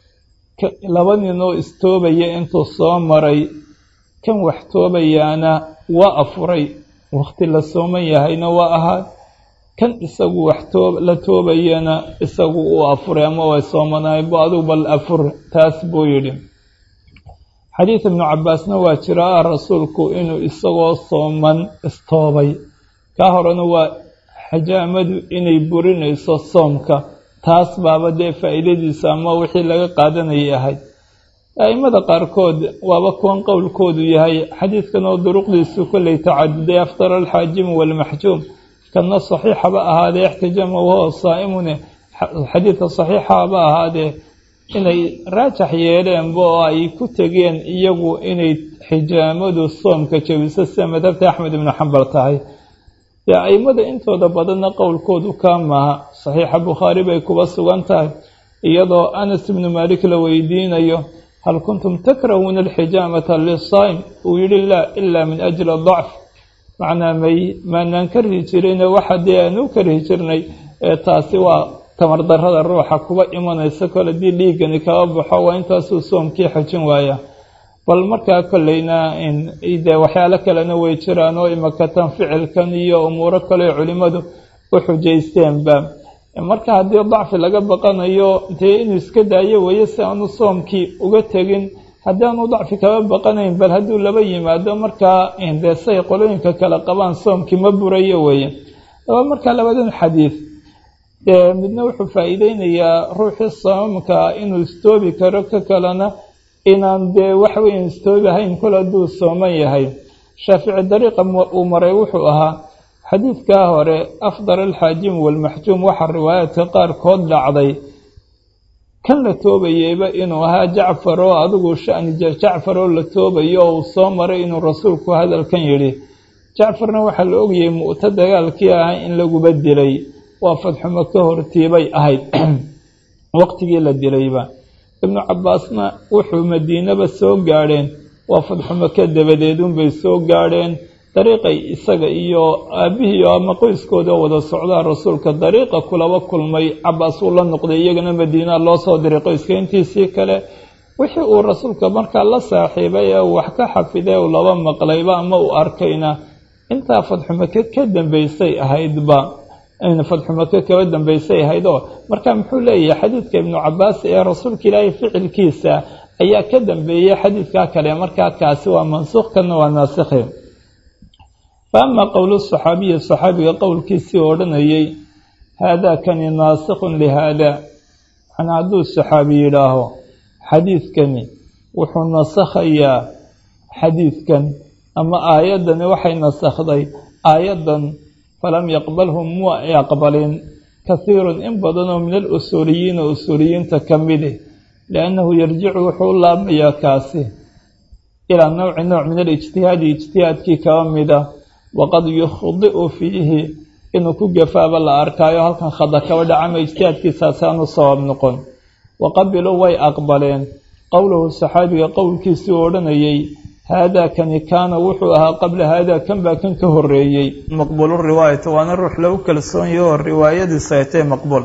laba nin oo istoobaya intuu soo maray kan wax toobayaana waa afuray waqti la sooman yahayna waa ahaa kan isagu wax too la toobayana isagu uu afuray ama waa soomanaay bu adugu bal afur taas buu yidhi xadiid ibnu cabaasna waa jiraa rasuulku inuu isagoo sooman istoobay kaa horena waa xajaamadu inay burinayso soomka taas baaba dee faa'iidadiisa ama wixii laga qaadanayay ahayd a'immada qaarkood waaba kuwan qowlkoodu yahay xadiidkan oo duruqdiisu kolley tacaduday afdara alxaajimu walmaxjuum kanna saxiixaba ahaadee ixtijaama wahuwa saa'imune xadiidka saxiixaba ahaadee inay raajax yeeleenba oo ay ku tegeen iyagu inay xijaamadu soomka jebiso sida madhabta axmed ibnu xambal tahay dee a'immada intooda badanna qowlkoodu kaa maaha saxiixa bukhaari bay kuba sugan tahay iyadoo anas ibnu maalik la weydiinayo hal kuntum takrahuuna alxijaamata lisaa'im uu yidhi laa ilaa min ajli dacf macnaa may maanaan karhi jirine waxa dee aan u karhi jirnay ee taasi waa tamar darada ruuxa kuba imanaysa kole haddii dhiiggani kaba baxo waa intaasuu soomkii xajin waaya bal markaa kolleyna dee waxyaalo kalena way jiraan oo imakatan ficilkan iyo umuuro kale culimmadu u xujaysteenba marka haddii dacfi laga baqanayo dee inuu iska daayo weeye si aanu soomkii uga tegin haddii aanu dacfi kaba baqanayn bal hadduu laba yimaado markaa dee say qolooyinka kale qabaan soomkii ma burayo weeye aba markaa labadan xadiid midna wuxuu faa'iideynayaa ruuxii soomamka inuu istoobi karo ka kalena inaan dee waxweyn istoobi ahayn kol hadduu sooman yahay shaafici dariiqa uu maray wuxuu ahaa xadiidkaa hore afdal alxaajim waalmaxjuum waxaa riwaayaadka qaarkood dhacday kan la toobayeyba inuu ahaa jacfar oo adigu shani jacfar oo la toobayo oo uu soo maray inuu rasuulku hadalkan yidhi jacfarna waxaa la ogayay mu'to dagaalkii ahaa in laguba dilay waa fadxumo ka hortiibay ahayd waqtigii la dilayba ibnu cabbaasna wuxuu madiinaba soo gaadheen waa fadxumo ka dabadeedunbay soo gaadheen dariiqay isaga iyo aabbihii ama qoyskooda wada socdaa rasuulka dariiqa kulaba kulmay cabbaas uu la noqday iyagana madiina loo soo diray qoyska intiisii kale wixii uu rasuulka markaa la saaxiibay ee uu wax ka xafiday uu laba maqlayba ama uu arkayna intaa fadxumake ka dambaysay ahaydba fadxumake kaba dambaysay ahayd oo marka muxuu leeyahay xadiidka ibnu cabbaas ee rasuulka ilaahay ficilkiisa ayaa ka dambeeyey xadiidkaa kale markaa kaasi waa mansuuq kana waa naasikhi fa ama qowlu saxaabiyi saxaabiga qowlkiisii odhanayay haadaa kani naasikhun lihaada macnaa hadduu saxaabi yidhaaho xadiidkani wuxuu nasakhayaa xadiidkan ama aayaddani waxay nasakhday aayaddan falam yaqbalhu mu ay aqbalin kahiirun in badanoo min alusuuliyiina usuuliyiinta ka midi liannahu yarjicu wuxuu u laabmayaa kaasi ilaa nowci nooc min alijtihaadi ijtihaadkii kaba mida waqad yukhdi'u fiihi inuu ku gafaaba la arkaayo halkan khada kaba dhacama ijtihaadkiisaasaanu sabab noqon waqabiluu way aqbaleen qowlahu saxaabiga qowlkiisii u odhanayay haadaa kani kaana wuxuu ahaa qabla haadaa kan baa kan ka horeeyey maqbuulu riwaayati waana ruux lagu kalsoon yaho oo riwaayadiisa ay tahay maqbuul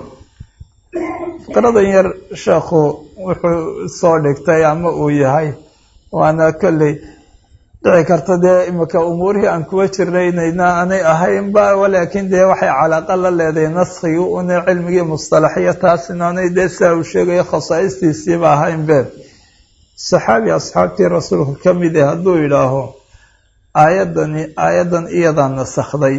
fikradan yar sheekhu wuxuu soo dhigtay ama uu yahay waana kolley dhici karta dee imika umuurihii aan kuwa jirnaynayna aanay ahaynba walaakiin dee waxay calaaqa la leedahay naskigii una cilmigii mustalaxiya taas inaanay dee sidaa uu sheegayo khasaa'istiisiiba ahaynbe saxaabi asxaabtii rasuulka ka mid eh hadduu yidhaaho aayaddani aayaddan iyadaa nasakhday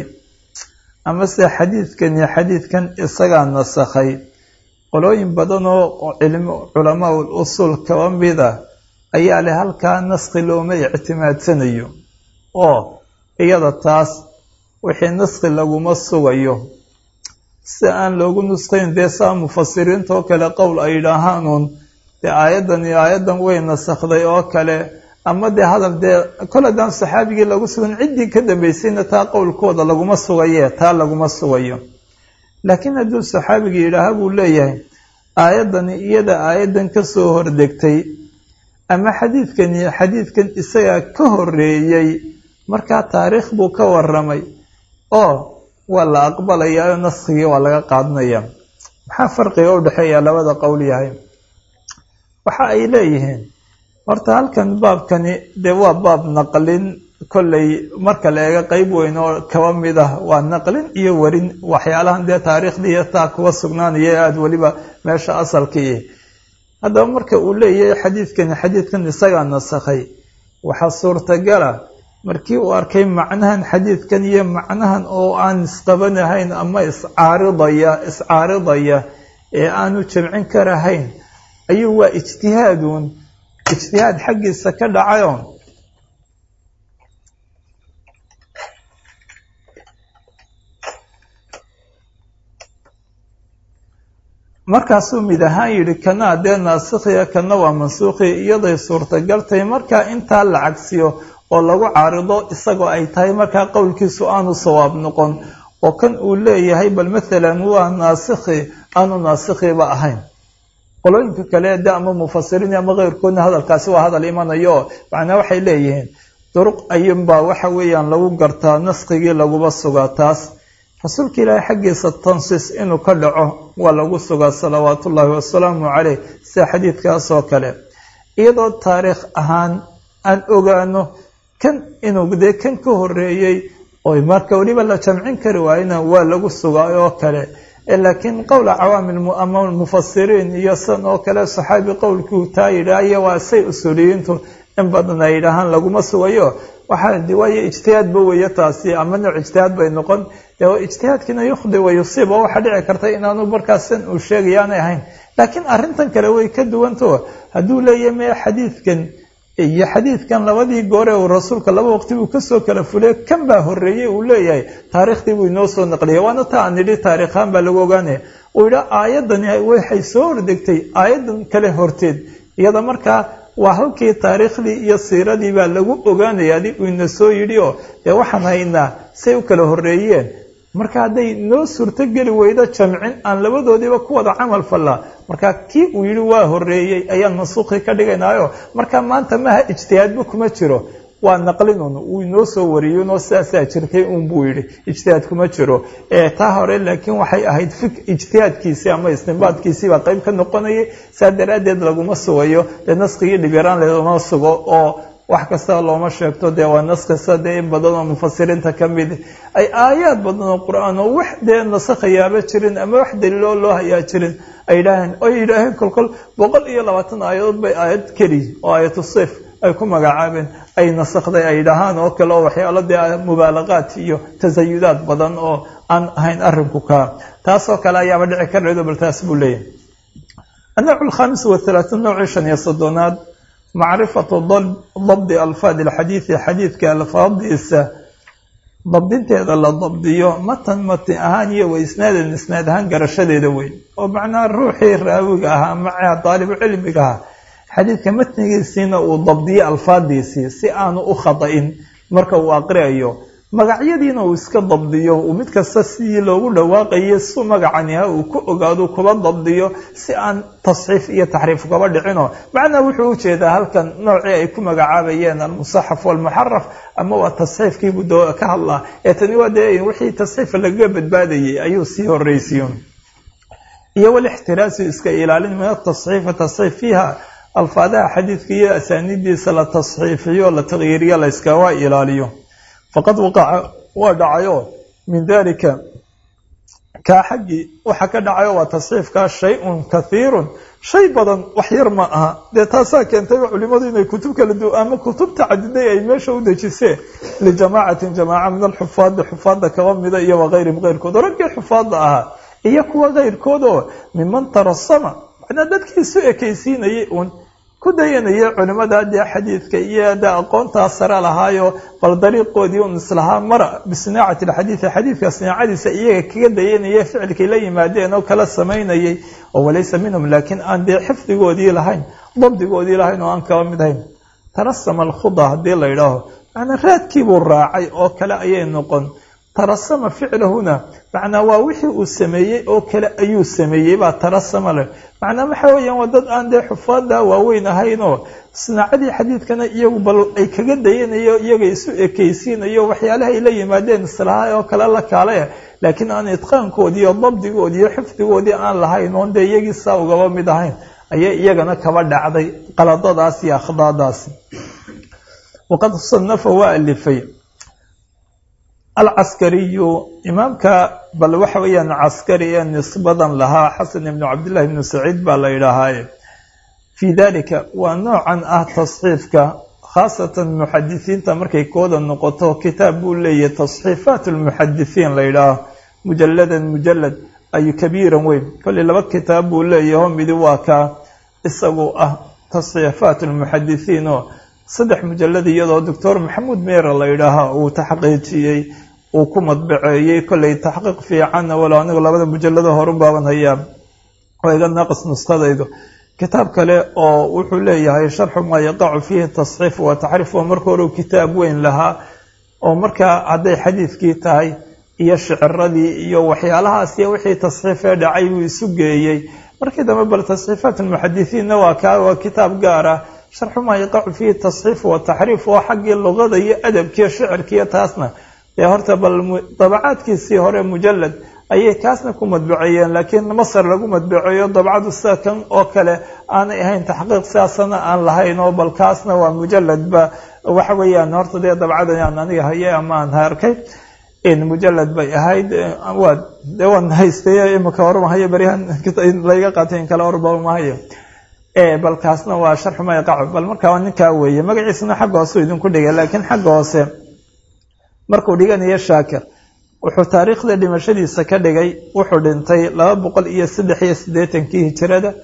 amase xadiidkani xadiidkan isagaa nasakhay qolooyin badan oo cilm culamaa ul usuul kaba mida ayaa leh halkaa naskhi looma ictimaadsanayo oo iyada taas wixii naskhi laguma sugayo si aan loogu nusqayn dee saa mufasiriintoo kale qowl ay yidhaahaanuun dee aayaddan iyo aayaddan way nasakhday oo kale ama dee hadal dee kol haddaan saxaabigii lagu sugan ciddii ka dambaysayna taa qowlkooda laguma sugaye taa laguma sugayo laakiin hadduu saxaabigii yidhaaha buu leeyahay aayaddani iyada aayaddan ka soo hordegtay ama xadiidkani xadiidkan isagaa ka horeeyey markaa taariikh buu ka waramay oo waa la aqbalayaa oo naskigii waa laga qaadanaya maxaa farqiga u dhexeeya labada qowl yahay waxa ay leeyihiin horta halkan baabkani dee waa baab naqlin kolley marka la eego qeyb weyn oo kaba mid ah waa naqlin iyo warin waxyaalahan dee taariikhdii taa kuwa sugnaanaya aada weliba meesha asalkii haddaba marka uu leeyahay xadiidkani xadiidkan isagaa nasakhay waxaa suurtagala markii uu arkay macnahan xadiidkan iyo macnahan oo aan isqabanahayn ama iscaaridaya iscaaridaya ee aanu jamcin karahayn ayuu waa ijtihaaduun ijtihaad xaggiisa ka dhacayo markaasuu mid ahaan yidhi kanaa dee naasikhiya kana waa mansuukhi iyaday suurtagaltay markaa intaa la cagsiyo oo lagu caarido isagoo ay tahay markaa qowlkiisu aanu sawaab noqon oo kan uu leeyahay bal mathalan waa naasikhi aanu naasikhiba ahayn qolooyinka kale de ama mufasiriin ama keyrkoodna hadalkaasi waa hadal imanayo macnaa waxay leeyihiin duruq ayunbaa waxa weeyaan lagu gartaa naskigii laguba sugaa taas rasuulka ilaahay xaggiisa tansiis inuu ka dhaco waa lagu sugaa salawaatu ullaahi wasalaamu caleyh sida xadiidkaas oo kale iyadoo taariikh ahaan aan ogaano kan inuu dee kan ka horeeyey oy marka weliba la jamcin kari waayena waa lagu sugaa oo kale laakiin qowla cawaamil ama mufasiriin iyo san oo kale saxaabi qowlkuu taa yidhaahyo waa say usuuliyiintu in badan ay yidhaahaan laguma sugayo waxaa de waayo ijtihaadba weeye taasi ama nooc ijtihaad bay noqon dee ijtihaadkiina yukhdi wa yusiib oo waxaa dhici karta inaanu markaas san uu sheegaya aanay ahayn laakiin arrintan kale way ka duwanto hadduu leeyahay mee xadiidkan iyo xadiidkan labadii goore uu rasuulka laba waqti buu kasoo kala fulay kan baa horreeyey uu leeyahay taariikhdii buu inoo soo naqliyay waana ta aan nidhi taariikhaan baa lagu ogaanaya uu yidha aayaddani waxay soo hordegtay aayaddan kale horteed iyada markaa waa halkii taariikhdii iyo siiradii baa lagu ogaanaya adi uu ina soo yidhi oo dee waxaan haynaa say u kala horreeyeen marka hadday noo suurtogeli weydo jamcin aan labadoodiiba ku wada camal fallaa marka kii uu yidhi waa horreeyey ayaan mansuuqii ka dhigaynaayo marka maanta maha ijtihaadba kuma jiro waa naqlinun uu inoo soo wariyinoo sidaasaa jirtay un buu yidhi ijtihaad kuma jiro taa hore laakiin waxay ahayd ijtihaadkiisii ama istinbaadkiisii baa qayb ka noqonayay saa daraaddeed laguma sugayo dee naskigii dhibyaraan lama sugo oo wax kastaba looma sheegto dee waa nas kasta dee in badan oo mufasiriinta ka mid ay aayaad badan oo qur-aan oo wax dee nasakhayaaba jirin ama wax daliiloo loo hayaa jirin ay yidhaaheen oy yidhaaheen kolkol boqol iyo labaatan aayadood bay aayad keli oo aayatu sif ay ku magacaabeen ay nasakday ay dhahaan oo kale oo waxyaalo dee mubaalaqaad iyo tasayudaad badan oo aan ahayn arrinku kaa taasoo kale ayaaba dhici karaydo bal taas buu leeyahay annawcu alkhamis wathalaatun nowcii shan iyo soddonaad macrifatu dabdi alfaadi alxadiidi xadiidka alfaadiisa dabdinteeda la dabdiyo matan mati ahaan iyo wa isnaadan isnaad ahaan garashadeeda weyn oo macnaha ruuxii raawiga ahaa maca daalibu cilmiga ahaa xadiidka matnigiisiina uu dabdiyo alfaadiisii si aanu u khada-in marka uu aqriayo magacyadiina uu iska dabdiyo uu mid kasta sidii loogu dhawaaqayo su magacaniha uu ku ogaado kuba dabdiyo si aan tasxiif iyo taxriif kaba dhicino macnaa wuxuu ujeedaa halkan noocii ay ku magacaabayeen almusaxaf walmuxaraf ama waa tasxiifkiibuu ka hadlaa ee tani waa dee wixii tasxiifa lagaga badbaadayay ayuu sii horreysiyo iyo walixtiraasu iska ilaalin min atasxiifi tasxiif fiiha alfaadaha xadiidka iyo asaanidiisa la tasxiifiyo la taqyiiriyo la iskaga ilaaliyo faqad waqaca waa dhacayo min dalika kaa xaggii waxa ka dhacayo waa tasxiifkaa shay-un kathiirun shay badan wax yar ma aha dee taasaa keentayba culimadu inay kutub kala du ama kutub tacadiday ay meesha u dejiseen lijamaacatin jamaaca min alxufaadi xufaadda kaba mida iyo wakayrihim keyrkood raggii xufaadda ahaa iyo kuwa keyrkood oo miman tarasama macnaa dadkii isu ekaysiinayay uun ku dayanaya culimada dee xadiidka iyo de aqoontaa sare lahaayo bal dariiqoodii un islahaa mara bisinaacati alxadiidi xadiidka sinaacadiisa iyaga kaga dayanaya ficilkay la yimaadeen oo kala samaynayay oo walaysa minhum laakiin aan dee xifdigoodii lahayn dabdigoodii lahayn oo aan kaba mid ahayn tarasama alkhuda haddii la yidhaaho macnaa raadkiibuu raacay oo kale ayay noqon tarasama ficlahuna macnaa waa wixii uu sameeyey oo kale ayuu sameeyey baa tarasama leh macnaa waxa weeyaan waa dad aan dee xufaada waaweyn ahaynoo sinaacadii xadiidkana iyagu bal ay kaga dayanayo iyaga isu ekaysiinayo waxyaalaha ay la yimaadeen islaha oo kale la kaale laakiin aan itqaankoodii iyo dabdigoodii iyo xifdigoodii aan lahayn oon dee iyagii saa ugaba mid ahayn ayay iyagana kaba dhacday qaladadaas iyo akhdaadaasi waqad sanafa waa alifay alcaskariyu imaamka bal waxa weeyaan caskari ee nisbadan lahaa xasan ibnu cabdillahi ibnu saciid baa la yidhaahaaye fii dalika waa noocan ah tasxiifka khaasatan muxadisiinta markay kooda noqoto kitaab buu leeyahay tasxiifaat lmuxadisiin la yidhaaho mujalladan mujalad ay kabiiran weyn kolley laba kitaab buu leeyaho midi waa kaa isagu ah tasxiifaat lmuxadisiin oo saddex mujalad iyadoo doctor maxamuud meera la yidhaaha uu taxqiijiyey uu ku madbaceeyey kolley taxqiiq fiicanna walow anigu labada mujalado horun baaban hayaa oo iga naaqis nuskadaydu kitaab kale oo wuxuu leeyahay sharxu maa yaqacu fiihi tasxiif wa taxriif oo marka hore kitaab weyn lahaa oo markaa hadday xadiidkii tahay iyo shiciradii iyo waxyaalahaas iyo wixii tasxiifee dhacay buu isu geeyey markii dambe bal tasxiifaat almuxadisiinna waa kaa waa kitaab gaar ah sharxu maa yaqacu fiihi tasxiif wa taxriif oo xaggii luqada iyo adabkiiyo shicirkiiyo taasna dee horta bal dabacaadkiisii hore mujalad ayay kaasna ku madbaceeyeen laakiin masar lagu madbaceeyo dabcadu sida kan oo kale aanay ahayn taxqiiq sidaasana aan lahayn oo bal kaasna waa mujaladba waxa weeyaan horta dee dabcadan aan aniga haye ama aan arkay mujalad bay ahayd waa dee waan haystay imika hormahayo beryahan layga qaatay in kale horbaamahayo bal kaasna waa sharxu ma yaqacu bal markaa ninkaa weeye magaciisana xagga hoose idinku dhigay laakiin xagga hoose markuu dhiganayo shaakir wuxuu taariikhda dhimashadiisa ka dhigay wuxuu dhintay laba boqol iyo saddex iyo siddeetankii hijirada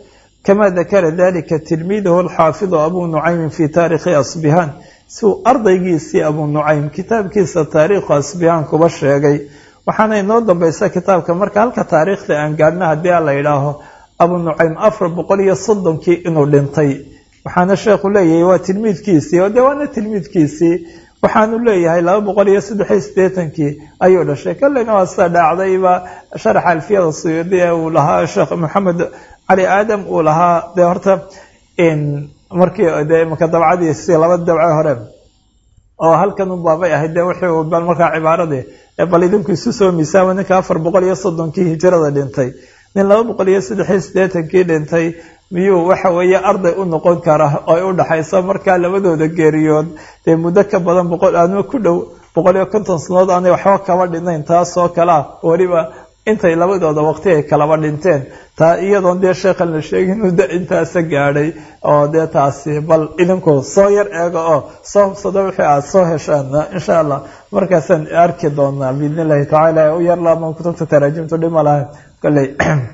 kama dakara dalika tilmiidahu alxaafidu abu nucaymin fi taarikhi asbihaan siuu ardaygiisii abu nucaym kitaabkiisa taariikhu asbihaan kuba sheegay waxaana inoo dambaysa kitaabka marka halka taariikhda aan gaadhna haddii a la yidhaaho abu nucaym afar boqol iyo soddonkii inuu dhintay waxaana sheekhu leeyahay waa tilmiidkiisii oo dee waana tilmiidkiisii waxaanu leeyahay laba boqol iyo saddexiyo siddeetankii ayuu dhashay kolleyna waa sida dhaacdayba sharaxa alfiyada suyuudi ee uu lahaa sheekh maxamed cali aadam uu lahaa dee horta markii dee imaka dabcadiisi laba dabce hore oo halkan u baabay ahayd dee wixii bal markaa cibaaradii bal idinku isu soo miisaama ninka afar boqol iyo soddonkii hijrada dhintay nin laba boqol iyo saddexiyo siddeetankii dhintay miyuu waxa weeye arday u noqon kara oo ay u dhaxayso markaa labadooda geeriyood dee muddo ka badan boqol aadma ku dhow boqol iyo konton sanood aanay waxba kaba dhinayn taasoo kalea weliba intay labadooda waqti ay kalaba dhinteen taa iyadoon dee sheekhan la sheegin inuu da intaasa gaadhay oo dee taasi bal idinku soo yar eego oo soo hubsado wixii aada soo heshaan insha allah markaasaan arki doonaa biidn illahi tacaala u yar laaban kutubta taraajimtu dhima lahay kolley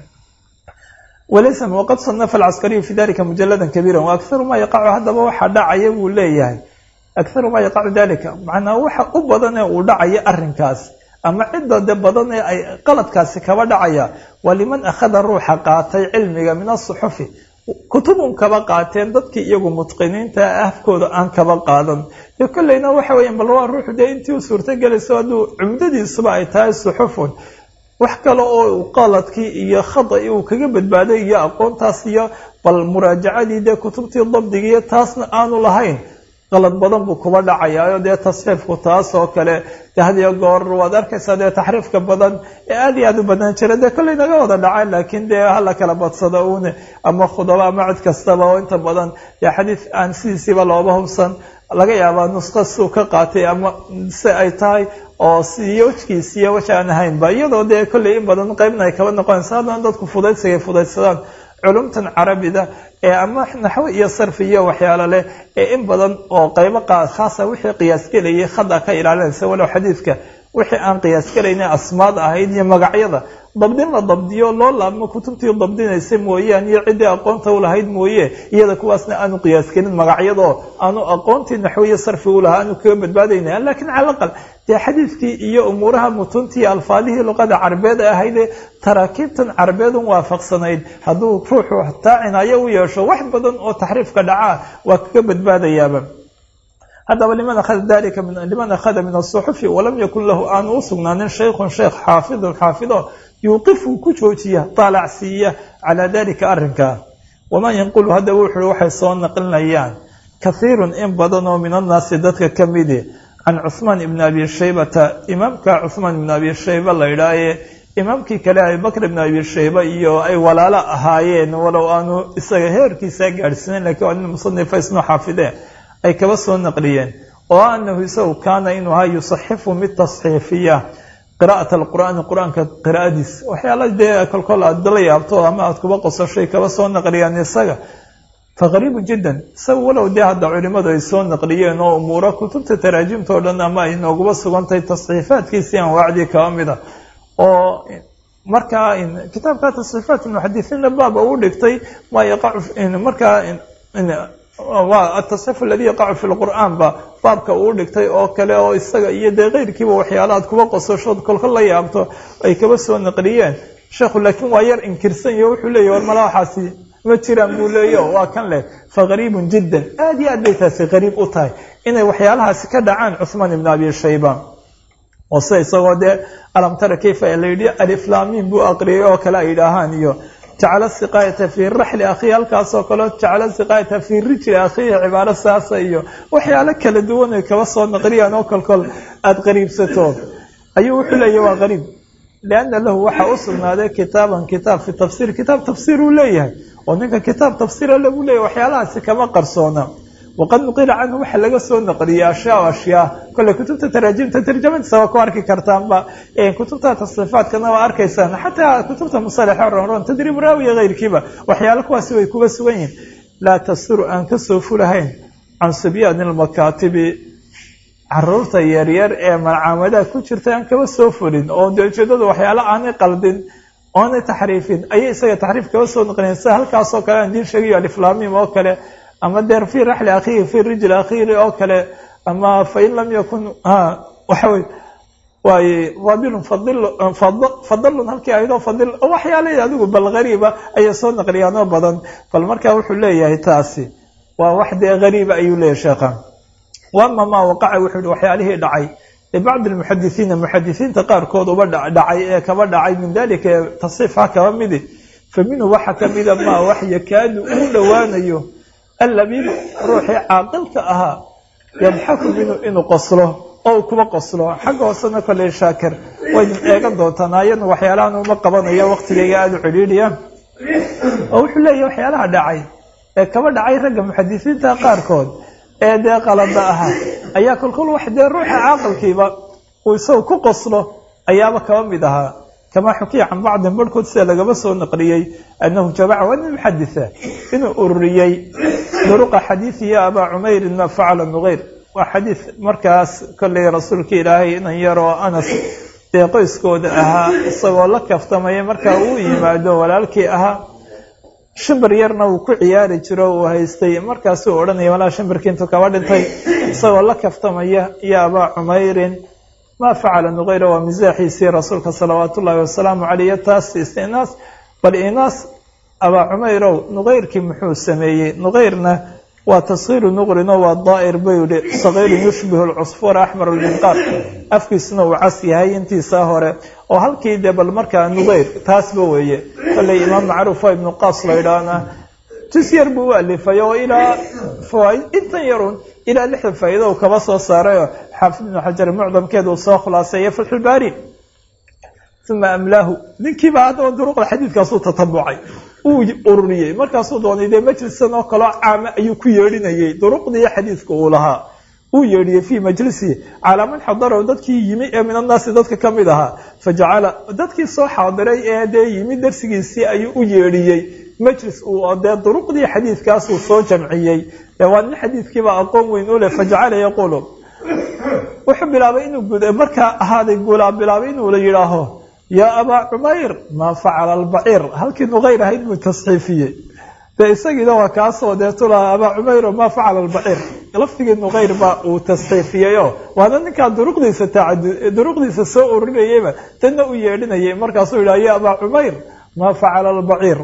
walaysa waqad sanafa alcaskariyu fi dalika mujaladan kabiira wa akharu maa yaqacu haddaba waxaa dhacaya buu leeyahay akharu maa yaqacu dalika macnaa waxa u badan ee uu dhacaya arrinkaas ama cidda de badan ee ay qaladkaasi kaba dhacaya waa liman akhada ruuxa qaatay cilmiga min asuxufi kutubun kaba qaateen dadkii iyagu mutqiniinta afkooda aan kaba qaadan dee kolleyna waxa weya bal waa ruuxu dee intii u suurtagelayso hadduu cumdadiisuba ay tahay suxufun wax kale oo qaladkii iyo khada uu kaga badbaaday iyo aqoontaas iyo bal muraajacadii dee kutubtii dabdigiiyo taasna aanu lahayn qalad badan buu kuba dhacayaayo dee tasxiifku taas oo kale de hadiyo goor waad arkaysaa dee taxriifka badan ee aada iyo aada u badnaan jira dee kolley naga wada dhaca laakiin dee hala kala badsado uune ama khudaba ama cid kastaba oo inta badan dee xadiis aan sidiisiiba looba hubsan laga yaabaa nusqa suu ka qaatay ama se ay tahay oo siyo wejkiisiiyo waj aan ahaynba iyadoo dee kolley in badan qeybna ay kaba noqonaysa haddana dadku fudaydsigay fudaydsadaan culumtan carabida ee ama naxwe iyo sarfi iyo waxyaalo leh ee in badan oo qeybo khaasa wixii qiyaasgelayay khada ka ilaalinaysa walow xadiidka wixii aan qiyaasgelayna asmaad ahayd iyo magacyada dabdin la dabdiyo loo laabmo kutubtii dabdinaysa mooyaan iyo ciddii aqoonta u lahayd mooye iyada kuwaasna aanu qiyaasgelin magacyadoo aanu aqoontii naxwiyo sarfi u lahaa aanu kaga badbaadayna lakiin cala aqal dee xadiidkii iyo umuuraha mutuntii alfaadihii luqada carabeed ee ahaydee taraakiibtan carabeedun waafaqsanayd hadduu ruuxu taa cinaayo u yeesho wax badan oo taxriifka dhacaa waa kaga badbaadayaaba haddaba liman akhada dalika liman akhada min asuxufi walam yakun lahu aanu u sugnaanin shaykhun sheekh xaafidun xaafido yuuqifu ku joojiya taalacsiiya calaa dalika arrinkaa wamaa yanqulu haddaba wuxuui waxay soo naqlinayaan kahiirun in badan oo min annaasi dadka ka midi can cuhmaan ibni abi shaybata imaamka cuhmaan ibni abi shayba la idhaaye imaamkii kale abibakr ibn abi shayba iyo ay walaalo ahaayeen walow aanu isaga heerkiisa gaadhsiinayn lakiin waa nin musanifa isnoo xaafidee ay kaba soo naqliyeen oo anahu isagu kaana inuu ahaa yusaxifu mid tasxiifiya qira'at alqur'aani qur-aanka qiraa'adiis waxyaala dee kolkol aad la yaabto ama aad kuba qosashay kaba soo naqliyaan isaga faqariibu jiddan isaga walow dee hadda culimadu ay soo naqliyeen oo umuuro kutubta taraajimta o dhan ama ay nooguba sugantahay tasxiifaadkiisii anwaacdii kaba mida oo markaa kitaabka tasxiifaat muxadisiinna baaba uu dhigtay maa yaqacu markaa waa atasxiif aladi yaqacu fi lqur'aan ba baabka uu dhigtay oo kale oo isaga iyo dee keyrkiiba waxyaala aad kuba qosashood kolka la yaabto ay kaba soo naqliyeen sheekhu laakiin waa yar inkirsan iyo wuxuu leeyahy war mala waxaasi ma jiraan buu leeya waa kan leh faqariibun jiddan aada iyo aad bay taasi qariib u tahay inay waxyaalahaasi ka dhacaan cuhmaan ibn abi shayba oo sida isagoo dee alam tara kayfa la yidhi aliflaamiin buu aqriyay oo kale ay idhaahaan iyo jacala siqaayata fii raxli akhiihi halkaasoo kaleo jacala siqaayata fii rijli akhiihi cibaaro saasa iyo waxyaalo kala duwan ay kaba soo naqliyaan oo kolkol aada qariibsato ayuu wuxuu leeyahy waa qariib lianna lahu waxaa u sugnaaday kitaaban kitaab fi tafsiir kitaab tafsiir uu leeyahay oo ninka kitaab tafsiira lagu leeyahy waxyaalahaasi kama qarsoona waqad nuqila canhu waxa laga soo naqliyay ashyaa ashyaa kolley kutubta taraajimta tarjamadiisa waa ku arki kartaanba kutubta tasriifaadkana waa arkaysaan xataa kutubta musalaxa ronron tadriib raawiya keyrkiiba waxyaalo kuwaasi way kuba sugan yihin laa tasuru aan kasoo fulahayn can subyaani lmakaatibi caruurta yaryar ee malcaamadaha ku jirta aan kaba soo fulin oo dee ujeedada waxyaalo aanay qaldin oonay taxriifin ayay isaga taxriif kaba soo naqliyeen sida halkaasoo kale aan diin sheegayo aliflamim oo kale ama deer fi raxli akhiihi fi rijli akhiiri oo kale ama fain lam yakun waxa wey waaye fadilun fadilun halkii aydoo fadil waxyaala adigu bal gariiba ayay soo naqliyaan oo badan bal marka wuxuu leeyahay taasi waa wax dee gariiba ayuu leeyahay sheekha wama maa waqaca wuxuu yihi waxyaalihii dhacay libacdi lmuxadisiina muxadisiinta qaarkood uba dhacay ee kaba dhacay min dalika ee tasxiifha kaba midi fa minhu waxa kamida maa wax yakaadu uu dhowaanayo allabiib ruuxii caaqilka ahaa yadxaku minhu inuu qoslo oo uu kuba qoslo xagga hoosena koley shaakir waynu eegan doontaan ayadna waxyaalahan uma qabanayo waqtigayga aada u cidhiidhiya oo wuxuu leeyahy waxyaalaha dhacay ee kaba dhacay ragga muxadisiinta qaarkood ee dee qalada ahaa ayaa kolkol wax dee ruuxa caaqilkiiba uu isagu ku qoslo ayaaba kaba mid ahaa kamaa xukiya can bacdin barhkood sida lagaba soo naqliyey annahu jamaca waa nin muxaditha inuu ururiyey duruqa xadiidi ya abaa cumeyrin maa facala nuqeyr waa xadiid markaas kollay rasuulka ilaahay inan yaroo anas dee qoyskooda ahaa isagoo la kaftamaya markaa uu yimaado walaalkii ahaa shimbir yarna uu ku ciyaari jiro uu haystay markaasuu odhanaya walaa shimbirkii intuu kaba dhintay isagoo la kaftamaya ya abaa cumeyrin maa facala nuqeyra waa misaaxiisii rasuulka salawaatu ullaahi wasalaamu caleyh taas istinaas bal inaas abaa cumeyrow nuqeyrkii muxuu sameeyey nuqeyrna waa taskiiru nuqrino waa daa'ir buu yihi sagiirun yushbihu lcusfuura axmar lminqaar afkiisuna uu cas yahay intiisaa hore oo halkii dee bal markaa nuqeyr taasba weeye kolley imaam macruuf oo ibnu qaas la idhaahna jus yar buu u alifay oo ilaa fawaaid intan yarun ilaa lixdan faa'iida uu kaba soo saarayo xaafid ibnu xajar mucdamkeeda uu soo khulaaseeya fatxulbaari uma amlaahu ninkiiba haddaba duruqda xadiidkaasuu tatabucay uu ururiyey markaasuu doonay dee majlisan oo kaloo caama ayuu ku yeedhinayay duruqdii xadiidka uu lahaa uu yeedhiyey fii majlisihi calaa man xadarahu dadkii yimi ee min annaasi dadka ka mid ahaa fajacala dadkii soo xaadiray ee dee yimi darsigiisii ayuu u yeedhiyey majlis uu dee duruqdii xadiidkaasuu soo jamciyey waa nin xadiidkiiba aqoon weyn u leh fajacala yaquulu wuxuu bilaabay inuu markaa ahaaday guulaa bilaabay inuu la yidhaaho yaa abaa cumeyr maa facala albaciir halkii nuqeyr ahayd buu tasxiifiyey dee isagiina waa kaasoo deetulaha abaa cumeyro maa facala albaciir laftigii nuqeyr baa uu tasxiifiyeyo waana ninkaa duruqdiisa duruqdiisa soo ururinayeyba tanna u yeedhinayay markaasuu yidhaha ya abaa cumeyr maa facala albaciir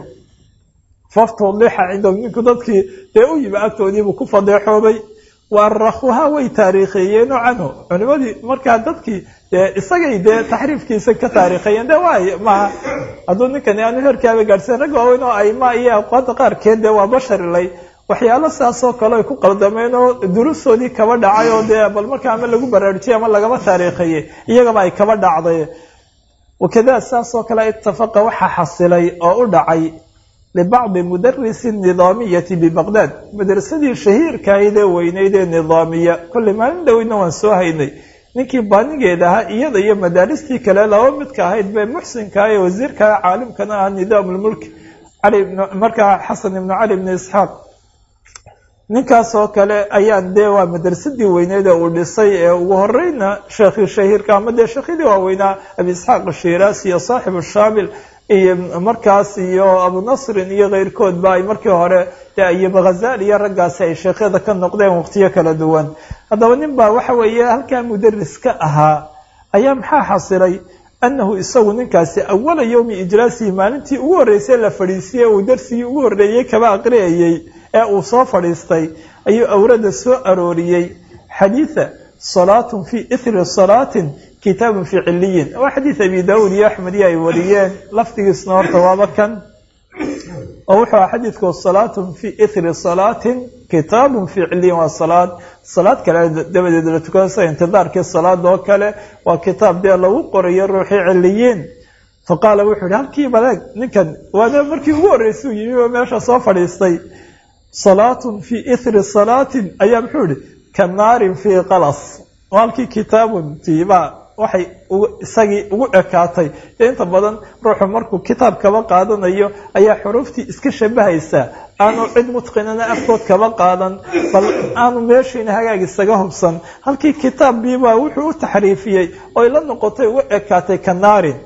faftudixa cindahum ninku dadkii dee u yimi agtoodiibuu ku fadeexoobay waarakuhaa way taariikheeyeenoo canhu culimadii markaa dadkii dee isagay dee taxriifkiisa ka taariikheeyeen de waay maaha hadduu ninkani aanu herkaaba gaadhseen rag waaweyn oo ayma iyo aqoonta qaarkeed dee waa basharilay waxyaalo saasoo kale ay ku qaldameen oo durustoodii kaba dhacay oo dee bal markaa ama lagu baraarujiyay ama lagaba taariikheeyey iyagaba ay kaba dhacday wakada saasoo kale itafaqa waxaa xasilay oo u dhacay libacdi mudarisi nidaamiyati bibaqdaad madrasadii shahiirkahayd ee weyneyd ee nidaamiya kolley maalin dhoweyna waan soo haynay ninkii baanigeed ahaa iyada iyo madaaristii kale laba midka ahayd bee muxsinkaa ee wasiirkaa caalimkana ah nidaam lmulk cali markaa xasan ibnu cali ibni isxaaq ninkaasoo kale ayaan dee waa madrasadii weyneyd ee uu dhisay ee ugu horeyna sheekhii shahiirka ama dee sheekhyadii waaweynaa abi isxaaq ashiraasi iyo saaxibu shaamil iyo markaas iyo abu nasrin iyo keyrkoodba ay markii hore dee ayuba khazali iyo raggaasi ay sheekhyada ka noqdeen waqtiyo kala duwan haddaba nin baa waxa weeye halkaa mudaris ka ahaa ayaa maxaa xasilay annahu isagu ninkaasi awala yowmi ijlaasihi maalintii ugu horreysay la fadhiisiyey uu darsigii ugu horreeyey kaba aqriyayey ee uu soo fadhiistay ayuu awrada soo arooriyey xadiida salaatun fii ithri salaatin kitaabun fii ciliyin waa xadiid abi daawuud iyo axmed iyo ay wariyeen lafdigiisna horta waaba kan oo wuxuu aha xadiidku salaatun fii ithri salaatin kitaabun fii ciliyin waa salaad salaad kale dabadeed la tukado sida intidaarkii salaada oo kale waa kitaab dee lagu qorayo ruuxii ciliyiin fa qaala wuxuu yihi halkii baleeg ninkan waana markii ugu horreysay u yimi oo meesha soo fadhiistay salaatun fii ithri salaatin ayaa muxuu yihi ka naarin fii qalas halkii kitaabun tiiba waxay isagii ugu ekaatay dee inta badan ruuxu markuu kitaab kaba qaadanayo ayaa xuruuftii iska shabahaysaa aanu cid mutqinana afkood kaba qaadan bal aanu meeshiina hagaag isaga hubsan halkii kitaabbiibaa wuxuu u taxriifiyey oy la noqotay ugu ekaatay ka naarin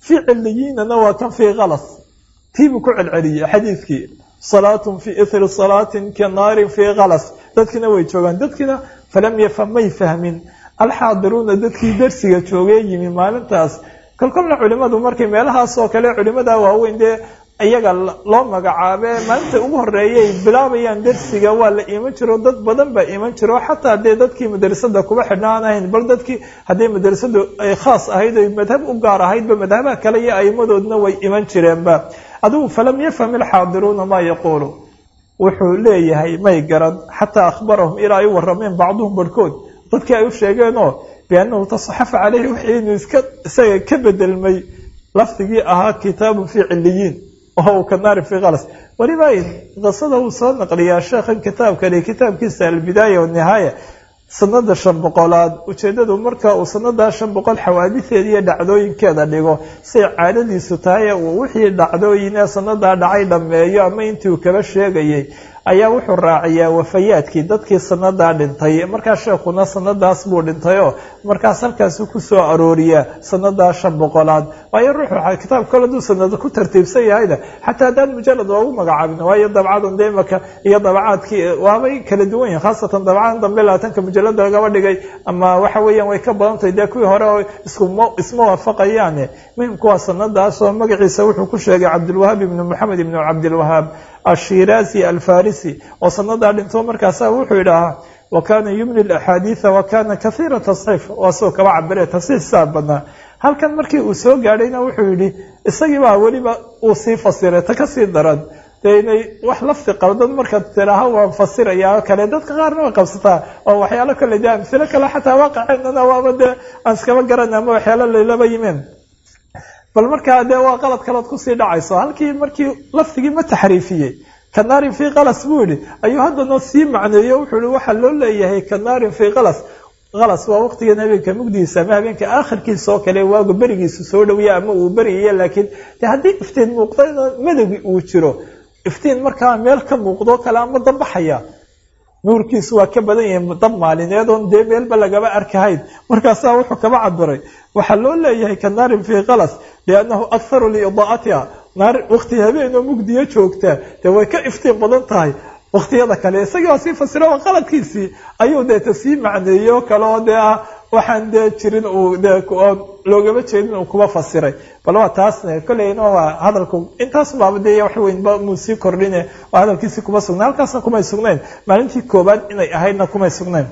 fii ciliyiinana waa kan fii kalas tiibuu ku celceliyey xadiidkii salaatun fii ithri salaatin ka naarin fii kalas dadkiina way joogaan dadkiina falam yafham may fahmin alxaadiruuna dadkii darsiga joogee yimi maalintaas kolkolna culimadu markay meelahaas oo kale culimada waaweyn dee iyaga loo magacaabe maalinta ugu horeeyay bilaabayaan darsiga waa la iman jiro dad badan baa iman jiro xataa dee dadkii madrasada kuba xidhnaan ahayn bal dadkii haddii madrasadu ay khaas ahayd oy madhab u gaar ahaydba madhabaha kale iyo aimadoodna way iman jireenba adigu falam yafham ilxaadiruuna maa yaquulu wuxuu leeyahay may garan xataa akhbarahum ilaa ay u warameen bacduhum barhkood dadkii ay u sheegeenoo biannahu tasaxafa caleyhi wixii inuu iska isaga ka bedelmay lafdigii ahaa kitaabun fii ciliyiin oo ka naari fii kalas weliba qisada uu soo naqliyaa sheekhan kitaabkani kitaabkiisa albidaaya wanihaaya sanada shan boqolaad ujeedadu marka uu sanadaa shan boqol xawaadiseeda iyo dhacdooyinkeeda dhigo say caadadiisu tahay uu wixii dhacdooyin ee sanadaa dhacay dhammeeyo ama intii uu kaba sheegayay ayaa wuxuu raaciyaa wafayaadkii dadkii sanadaa dhintay markaa sheekuna sanadaas buu dhintayoo markaas halkaasu kusoo arooriyaa sanadaa shan boqolaad waayo ruuxu kitaab kale haduu sanado ku tartiibsan yahayna xataa haddaan mujalad loogu magacaabin waayo dabcadan de imaka iyo dabacaadkii waabay kala duwan yihin khaasatan dabcadan dambe labaatanka mujalada lagaba dhigay ama waxa weeyaan way ka badantahay dee kuwii hore oo isma isma waafaqayaane muhimku waa sanadaas oo magaciisa wuxuu ku sheegay cabdilwahaab ibnu moxamed ibnu cabdilwahaab ashirazi alfarisi oo sanadaa dhinto markaasa wuxuu yidhaahaa wa kana yumli axaadiida wa kana kahiira tasxiif waa soo kaba cabire tasxiif saa badnaa halkan markii uu soo gaadhayna wuxuu yihi isagiibaa weliba uu sii fasiray ta kasii daran dee inay wax lafti qaldan markaad tiraaha waan fasirayaa kale dadka qaarna way qabsataa oo waxyaalo kale de amsilo kale xataa waaqiceenana waaba dee aan iskaba garana ama waxyaalo laylaba yimeen bal markaa dee waa qalad kalood kusii dhacayso halkii markii laftigii ma taxriifiyey kanaarin fii kalas buu yihi ayuu haddana sii macneeyo wuxuu ihi waxaa loo leeyahay kanaarin fii kalas kalas waa waqtigan habeenka mugdigiisa ama habeenka aakhirkiisa oo kale waagu berigiisu soo dhawiya ama uu beriyaya laakiin de haddii iftiin muuqdana madowgi uu jiro iftiin markaa meel ka muuqdo kale ama dambaxaya nuurkiisu waa ka badan yahay dab maalineed oon dee meelba lagaba arkahayn markaasaa wuxuu kaba cabiray waxaa loo leeyahay ka naarin fii kalas liannahu akharu liidaa'atiha naar waqti habeen oo mugdiyo joogta dee way ka iftiin badan tahay waqtiyada kale isagii waa sii fasira oo qaladkiisii ayuu deeta sii macneeyey oo kale oo dee ah waxaan dee jirin uu dee loogama jeedin uu kuba fasiray bal waa taasne kolleyna waa hadalku intaas baaba dee wax weynba muu sii kordhine waa hadalkiisii kuma sugnayn halkaasna kumay sugnayn maalintii koobaad inay ahaydna kumay sugnayn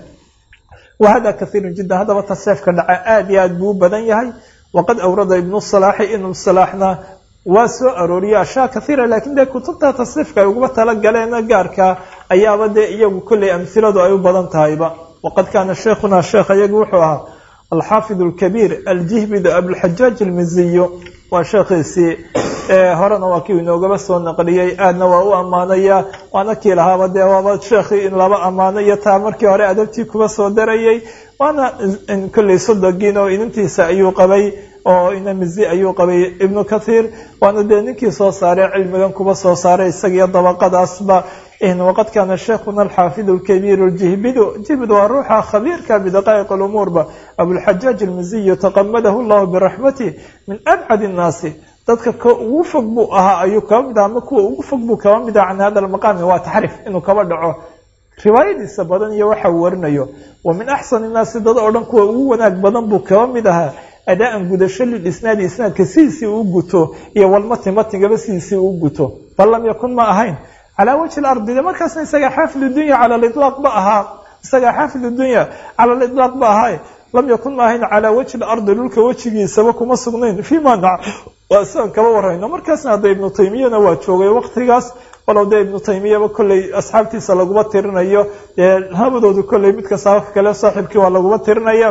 wa hada kathiirun jiddan haddaba tasxiifka dhaca aad iyo aad buu u badan yahay waqad awrada ibnu salaaxi ibnu salaaxna waa soo arooriyay ashyaa kathiira laakiin dee kutubta tasriifka ay uguma talagaleen gaarka ayaaba dee iyagu kolley amhiladu ay u badan tahayba waqad kaana sheikhuna sheekh iyagu wuxuu ahaa alxaafid alkabiir aljihbid abulxajaaj almiziyo waa sheekhiisii horena waa kii inoogaba soo naqliyey aadna waa u ammaanaya waana kii lahaaba dee waaba sheekhii in laba ammaano iyo taa markii hore adabtii kuba soo darayay waana kolley sodogiin oo inantiisa ayuu qabay oo inamizi ayuu qabay ibnu kathiir waana dee ninkii soo saaray cilmigan kuba soo saaray isagiyo dabaqadaasba waqad kaana sheikhuna alxaafid alkabiir ljihbidu jihbid waa ruuxa khabiirka bidaqaa'iq lumuurba abulxajaaj almiziyu taqamadahu llahu biraxmatih min abcad innaasi dadka ka ugu fog buu ahaa ayuu kaba mid aha ama kuwa ugu fog buu kaba mid aha can hada almaqaami waa taxriif inuu kaba dhaco riwaayadiisa badan iyo waxa uu warinayo wa min axsan innaasi dad oo dhan kuwa ugu wanaag badan buu kaba mid ahaa adaa-an gudasho lilisnaadi isnaadka sidiisii uu guto iyo walmati matigaba sidiisii uu guto bal lam yakun ma ahayn calaa wajhi lardi de markaasna isagaa xaafid dunya cala lilaaq ba ahaa isagaa xaafid dunya cala lilaaq ba ahaa lam yakun ma ahayn calaa wajhi lardi dhulka wejigiisaba kuma sugnayn fima waa siaan kaba warayno markaasna hadda ibnu taymiyana waa joogay waqtigaas walow dee ibnu taymiyaba kolley asxaabtiisa laguma tirinayo dee labadoodu kolley mid kasta wax kale saaxiibkii waa laguma tirinaya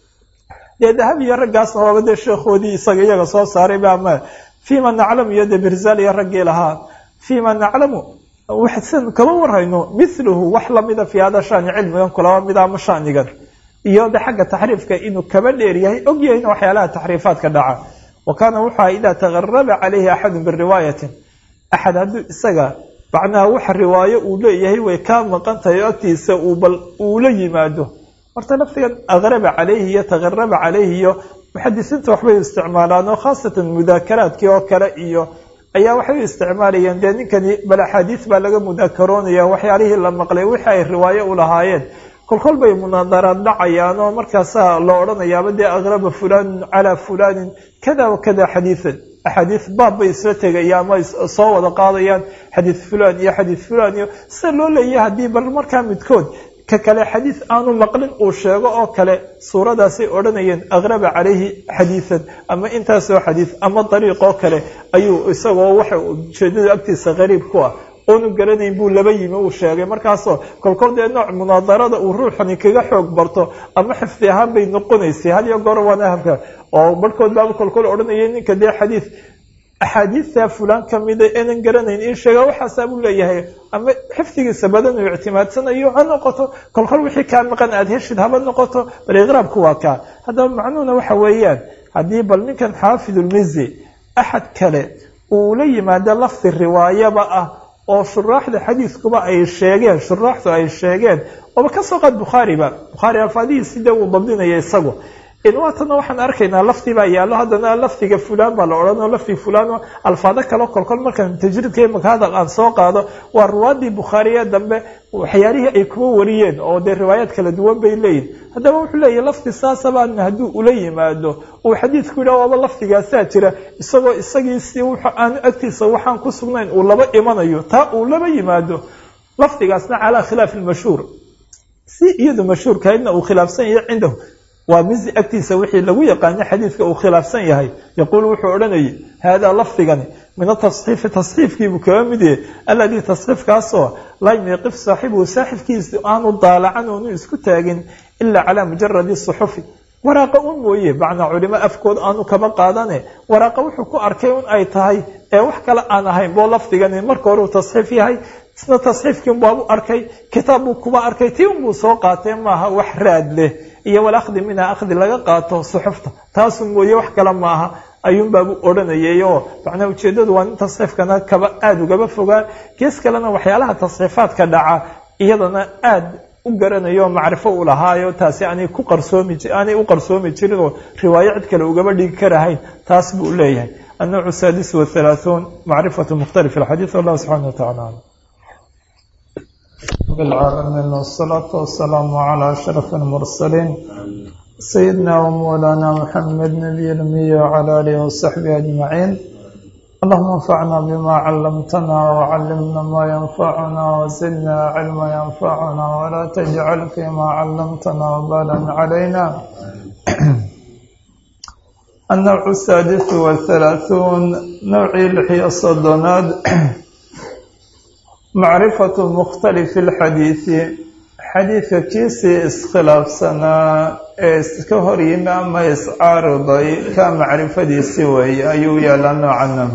dee dahab iyo raggaasna waaba dee sheekhoodii isaga iyaga soo saaray ba ama fima naclamu iyo dee birzal iyo raggii lahaa fima naclamu waxsan kama warhayno miluhu wax lamida fi hada shani cilmigan kulaba mida ama shanigan iyo de xagga taxriifka inuu kaba dheer yahay og yahayna waxyaalaha taxriifaadka dhaca wa kaana wuxua idaa tagaraba calayhi axadun biriwaayatin axad hadduu isaga macnaha waxa riwaayo uu leeyahay way kaa maqan tahay o agtiisa uu bal uu la yimaado horta laftigan aqraba calayhi iyo tagaraba calayhi iyo muxadisiinta waxbay isticmaalaan oo khaasatan mudaakaraadkii oo kale iyo ayaa waxay u isticmaalayeen dee ninkani bal axaadiis baa laga mudaakaroonaya waxyaalihii la maqlay wixii ay riwaayo u lahaayeen kolkol bay munaadaraad dhacayaan oo markaasaa la odhanayaaba dee aqraba fulanin calaa fulanin kada wa kada xadiian axaadiis baab bay isla tegaya ama soo wada qaadayaan xadiis fulan iyo xadiis fulan iyo sida loo leeyahay haddii bal markaa midkood ka kale xadiis aanu maqlin uu sheego oo kale suuradaasay odhanayeen aqraba calayhi xadiisan ama intaasoo xadiis ama dariiqoo kale ayuu isagoo waxa ujeedada agtiisa qariib ku ah oonu garanayn buu laba yimi uu sheegay markaasoo kolkol dee nooc munaadarada uu ruuxani kaga xoog barto ama xifdi ahaan bay noqonaysay had iyo goor waana habka oo barhkood baaba kolkol odhanaya ninka dee xadiis axaadiista fulaan kamida enan garanayn in sheega waxaasaa buu leeyahay ama xifdigiisa badan uu ictimaadsanayo ha noqoto kolkol wixii kaa maqan aada heshid haba noqoto bal iqraabku waa kaa haddaba macnuhuna waxa weeyaan haddii bal ninkan xaafidulmizi axad kale uu la yimaado lafdi riwaayaba ah oo shuraaxda xadiiskuba ay sheegeen shuraaxdu ay sheegeen ooba kasoo qaad bukhaariba bukhaari alfaadihiisi dee uu dabdinaya isagu waatana waxaan arkaynaa lafdi baa yaallo haddana lafdiga fulaan baa la odhanoo lafdi fulaan alfaado kalo kolkol markaan tajriidka imaka hadal aan soo qaado waa ruwaadii bukhaariye dambe waxyaalihii ay kuma wariyeen oo dee riwaayaad kala duwan bay leeyihin haddaba wuxuu leeyahy lafdi saasabaan hadduu ula yimaado uu xadiidku yidhah waaba lafdigaasaa jira isagoo isagiisi aanu agtiisa waxaan ku sugnayn uu laba imanayo taa uu laba yimaado lafdigaasna calaa khilaafi lmashhuur si iyadu mashhuurkahaydna uu khilaafsan yahay cindahu waa mizi agtiisa wixii lagu yaqaano xadiidka uu khilaafsan yahay yaquulu wuxuu odhanayay haadaa lafdigani min atasxiifi tasxiifkiibuu kaga mid yahay aladii tasxiifkaasoo laa yumiiqif saaxibuhu saaxibkiisa aanu daalacan oonu isku taagin ilaa calaa mujaradi suxufi waraaqa un mooye macnaa culimo afkood aanu kaba qaadane waraaqa wuxuu ku arkay un ay tahay ee wax kale aan ahayn boo lafdigani marka hore uu tasxiif yahay isna tasxiifkiin baabu arkay kitaab buu kuba arkay tii unbuu soo qaatee maaha wax raad leh iyo walakdi minha akhdi laga qaato suxufta taasun mooye wax kale maaha ayuunbaabu odhanayay oo macnaa ujeeddadu waa in tasxiifkana kaba aada ugaba fogaan gees kalena waxyaalaha tasxiifaadka dhaca iyadana aada u garanayo macrifo u lahaayo taasi aanay ku qarsoomi aanay u qarsoomi jirin oo riwaayo cid kale ugaba dhigi karahayn taas buu leeyahay النوع السادس والثلاثون معرفة مختلف الحديث والله سبحانه وتعالى أعلم بالعالمين والصلاة والسلام على أشرف المرسلين سيدنا ومولانا محمد نبي الأمي وعلى آله وصحبه أجمعين اللهم انفعنا بما علمتنا وعلمنا ما ينفعنا وزدنا علما ينفعنا ولا تجعل فيما علمتنا وبالا علينا النوع السادس والثلاثون نوعي لحي الصدناد معرفة مختلف الحديث حديث كيسي اسخلاف سنة اسكهر يمام اسعارضي كمعرفة سوي أيو يلانو عنه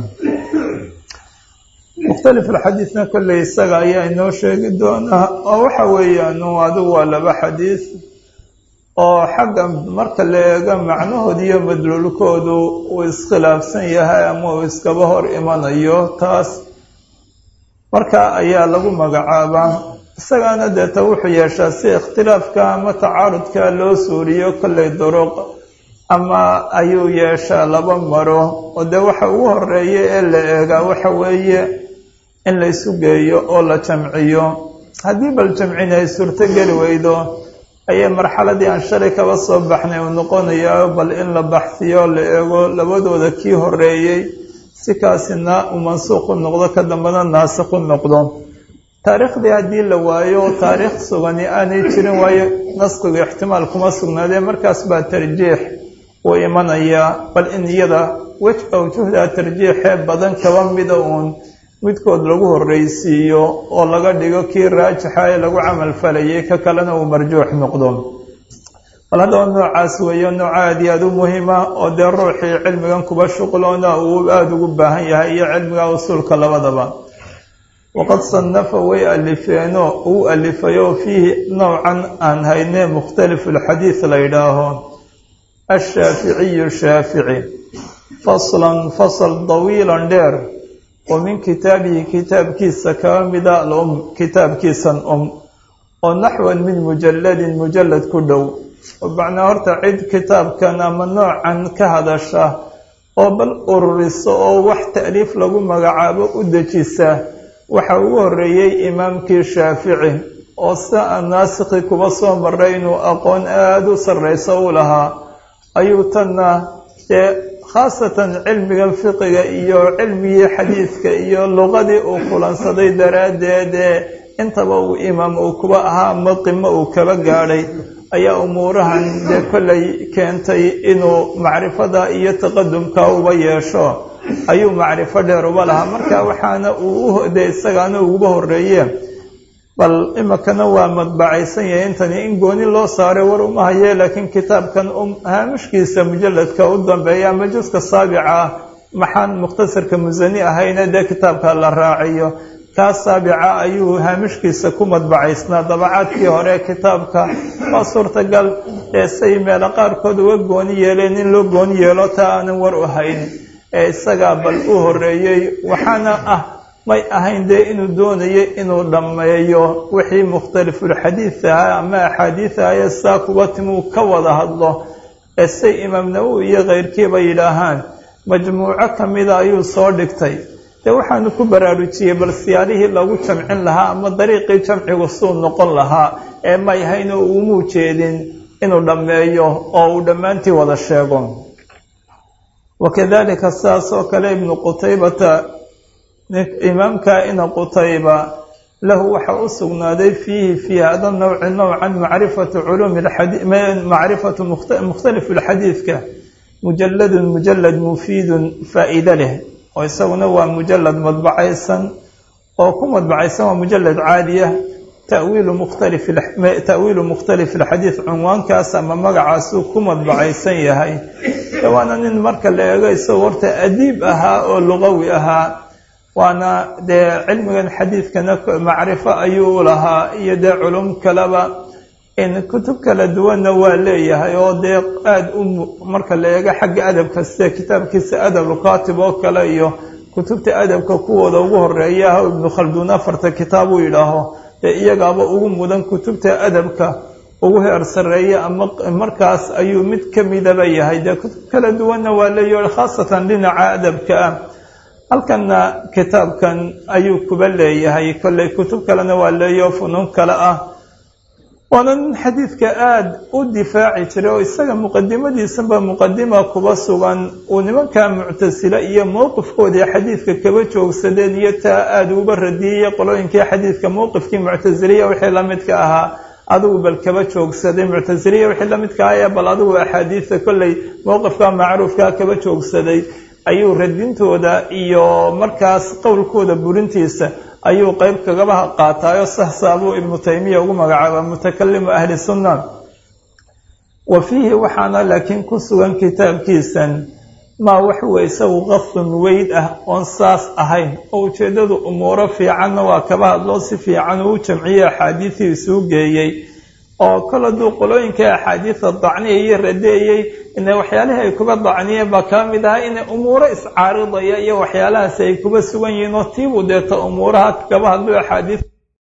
مختلف الحديثنا كل يساق أيا إنو شيء دونا أو حويا أنه هذا لبا حديث oo xagga marka la eego macnahood iyo madluulkoodu uu iskhilaafsan yahay ama uu iskaba hor imanayo taas marka ayaa lagu magacaabaa isagaana deeta wuxuu yeeshaa si ikhtilaafka ama tacaarudka loo suuriyo kollay duruq ama ayuu yeeshaa laba maro oo dee waxa ugu horeeya ee la eegaa waxa weeye in la isu geeyo oo la jamciyo haddii bal jamcin ay suurtogeli weydo ayay marxaladii aan shalay kaba soo baxnay uu noqonayaa bal in la baxsiyo la eego labadooda kii horeeyey si kaasina uu mansuuq u noqdo ka dambena naasik u noqdo taariikhdii haddii la waayo taariikh sugani aanay jirin waayo naskigu ixtimaal kuma sugnaadee markaas baa tarjiix uu imanayaa bal in iyada wej awjuhda tarjiixee badan kaba mida uun midkood lagu horreysiiyo oo laga dhigo kii raajixa ee lagu camal falayay ka kalena uu marjuux noqdo bal haddaba noocaas weeyo nooc aada iyo aada u muhiima oo dee ruuxii cilmigan kuba shuqloona uu aada ugu baahan yahay iyo cilmiga usuulka labadaba waqad sannafa way alifeeno uu alifayo fiihi nowcan aan haynee mukhtalifu lxadiid la yidhaaho ashaaficiyu shaafici faslan fasal dawiilan dheer oo min kitaabihi kitaabkiisa kaba mida alum kitaabkiisan um oo naxwan min mujalladin mujallad ku dhow macnaa horta cid kitaabkan ama noocan ka hadasha oo bal ururiso oo wax ta'liif lagu magacaabo u dejisa waxa ugu horreeyey imaamkii shaafici oo sida aan naasikhi kuba soo maray inuu aqoon aada u sarrayso u lahaa ayuu tanna dee khaasatan cilmigan fiqiga iyo cilmigii xadiidka iyo luqadii uu kulansaday daraaddeed ee intaba uu imaam uu kuba ahaa ama qimo uu kaba gaadhay ayaa umuurahan dee kollay keentay inuu macrifada iyo taqadumka uba yeesho ayuu macrifo dheer uba lahaa marka waxaana uu de isagaana uguba horreeye bal imikana waa madbacaysan yahay intani in gooni loo saaray war uma haye laakiin kitaabkan haamishkiisa mujalladka u dambeeya ama juska saabica ah maxaan mukhtasarka musani ahayna dee kitaabka la raaciyo kaas saabica ayuu haamishkiisa ku madbacaysnaa dabacaadkii hore kitaabka waa suurtagal ee say meelo qaarkood uga gooni yeeleen in loo gooni yeelo taa aanan war u hayn ee isagaa bal u horreeyey waxaana ah may ahayn dee inuu doonayo inuu dhammeeyo wixii mukhtalifulxadiid ahaa ama axaadiid ahaye saa kuba timuu ka wada hadlo ee say imaam nawowi iyo keyrkiiba yidhaahaan majmuuco ka mida ayuu soo dhigtay dee waxaanu ku baraarujiyey bal siyaalihii lagu jamcin lahaa ama dariiqii jamcigu suu noqon lahaa ee may ahayn oo uumuu jeedin inuu dhammeeyo oo uu dhammaantii wada sheego wakadalika sidaas oo kale ibnu qutaybata imaamka ina qutayba lahu waxa u sugnaaday fiihi fii hada nawci nowcan macrifatu culuumi macrifatu mukhtalifu lxadiidka mujalladun mujalad mufiidun faa'iide leh oo isaguna waa mujalad madbacaysan oo ku madbacaysan waa mujalad caadiya tawiilu mukhtalif ta'wiilu mukhtalifi alxadiid cunwaankaas ama magacaasuu ku madbacaysan yahay waana nin marka la eego isagoo horta adiib ahaa oo luqawi ahaa waana dee cilmigan xadiidkana macrifo ayuu u lahaa iyo dee culum kaleba in kutub kala duwanna waa leeyahay oo dee aada u marka la eego xagga adabka sida kitaabkiisa adabulkaatib oo kale iyo kutubta adabka kuwooda ugu horeeya ah ibnu khalduun afarta kitaab uu yidhaaho dee iyagaaba ugu mudan kutubta adabka ugu heer sarreeya ama markaas ayuu mid ka midaba yahay dee kutub kala duwanna waa leeyahay khaasatan dhinaca adabka ah halkanna kitaabkan ayuu kuba leeyahay kolley kutub kalena waa leeyaho funuun kale ah waana nin xadiidka aada u difaaci jiray oo isaga muqadimadiisanba muqadima kuba sugan uu nimankaa muctasile iyo mowqifkoodii xadiidka kaba joogsadeen iyo taa aada uba radiyey qolooyinkii xadiidka mowqifkii muctasiliya wixii lamidka ahaa adigu bal kaba joogsaday muctasiliya wixii lamidka ahaa ee bal adigu axaadiidta kolley mowqifka macruufka kaba joogsaday ayuu radintooda iyo markaas qowlkooda burintiisa ayuu qeyb kagaba qaataayo saxsaabuu ibnu taymiya ugu magacaaba mutakalimu ahli sunna wa fiihi waxaana laakiin ku sugan kitaabkiisan maa waxuwa isagu qafun weyd ah oon saas ahayn oo ujeeddadu umuuro fiicanna waa kaba hadloo si fiican uu jamciyey axaadiisii isuu geeyey oo kol hadduu qolooyinkai axaadiida dacniyaiyo radeeyey ina waxyaalihii ay kuba dacniyeen baa kaa mid ahaa inay umuuro iscaaridaya iyo waxyaalahaasi ay kuba sugan yihiin oo tiibuu deeta umuuraha kaba hadluu axaadiis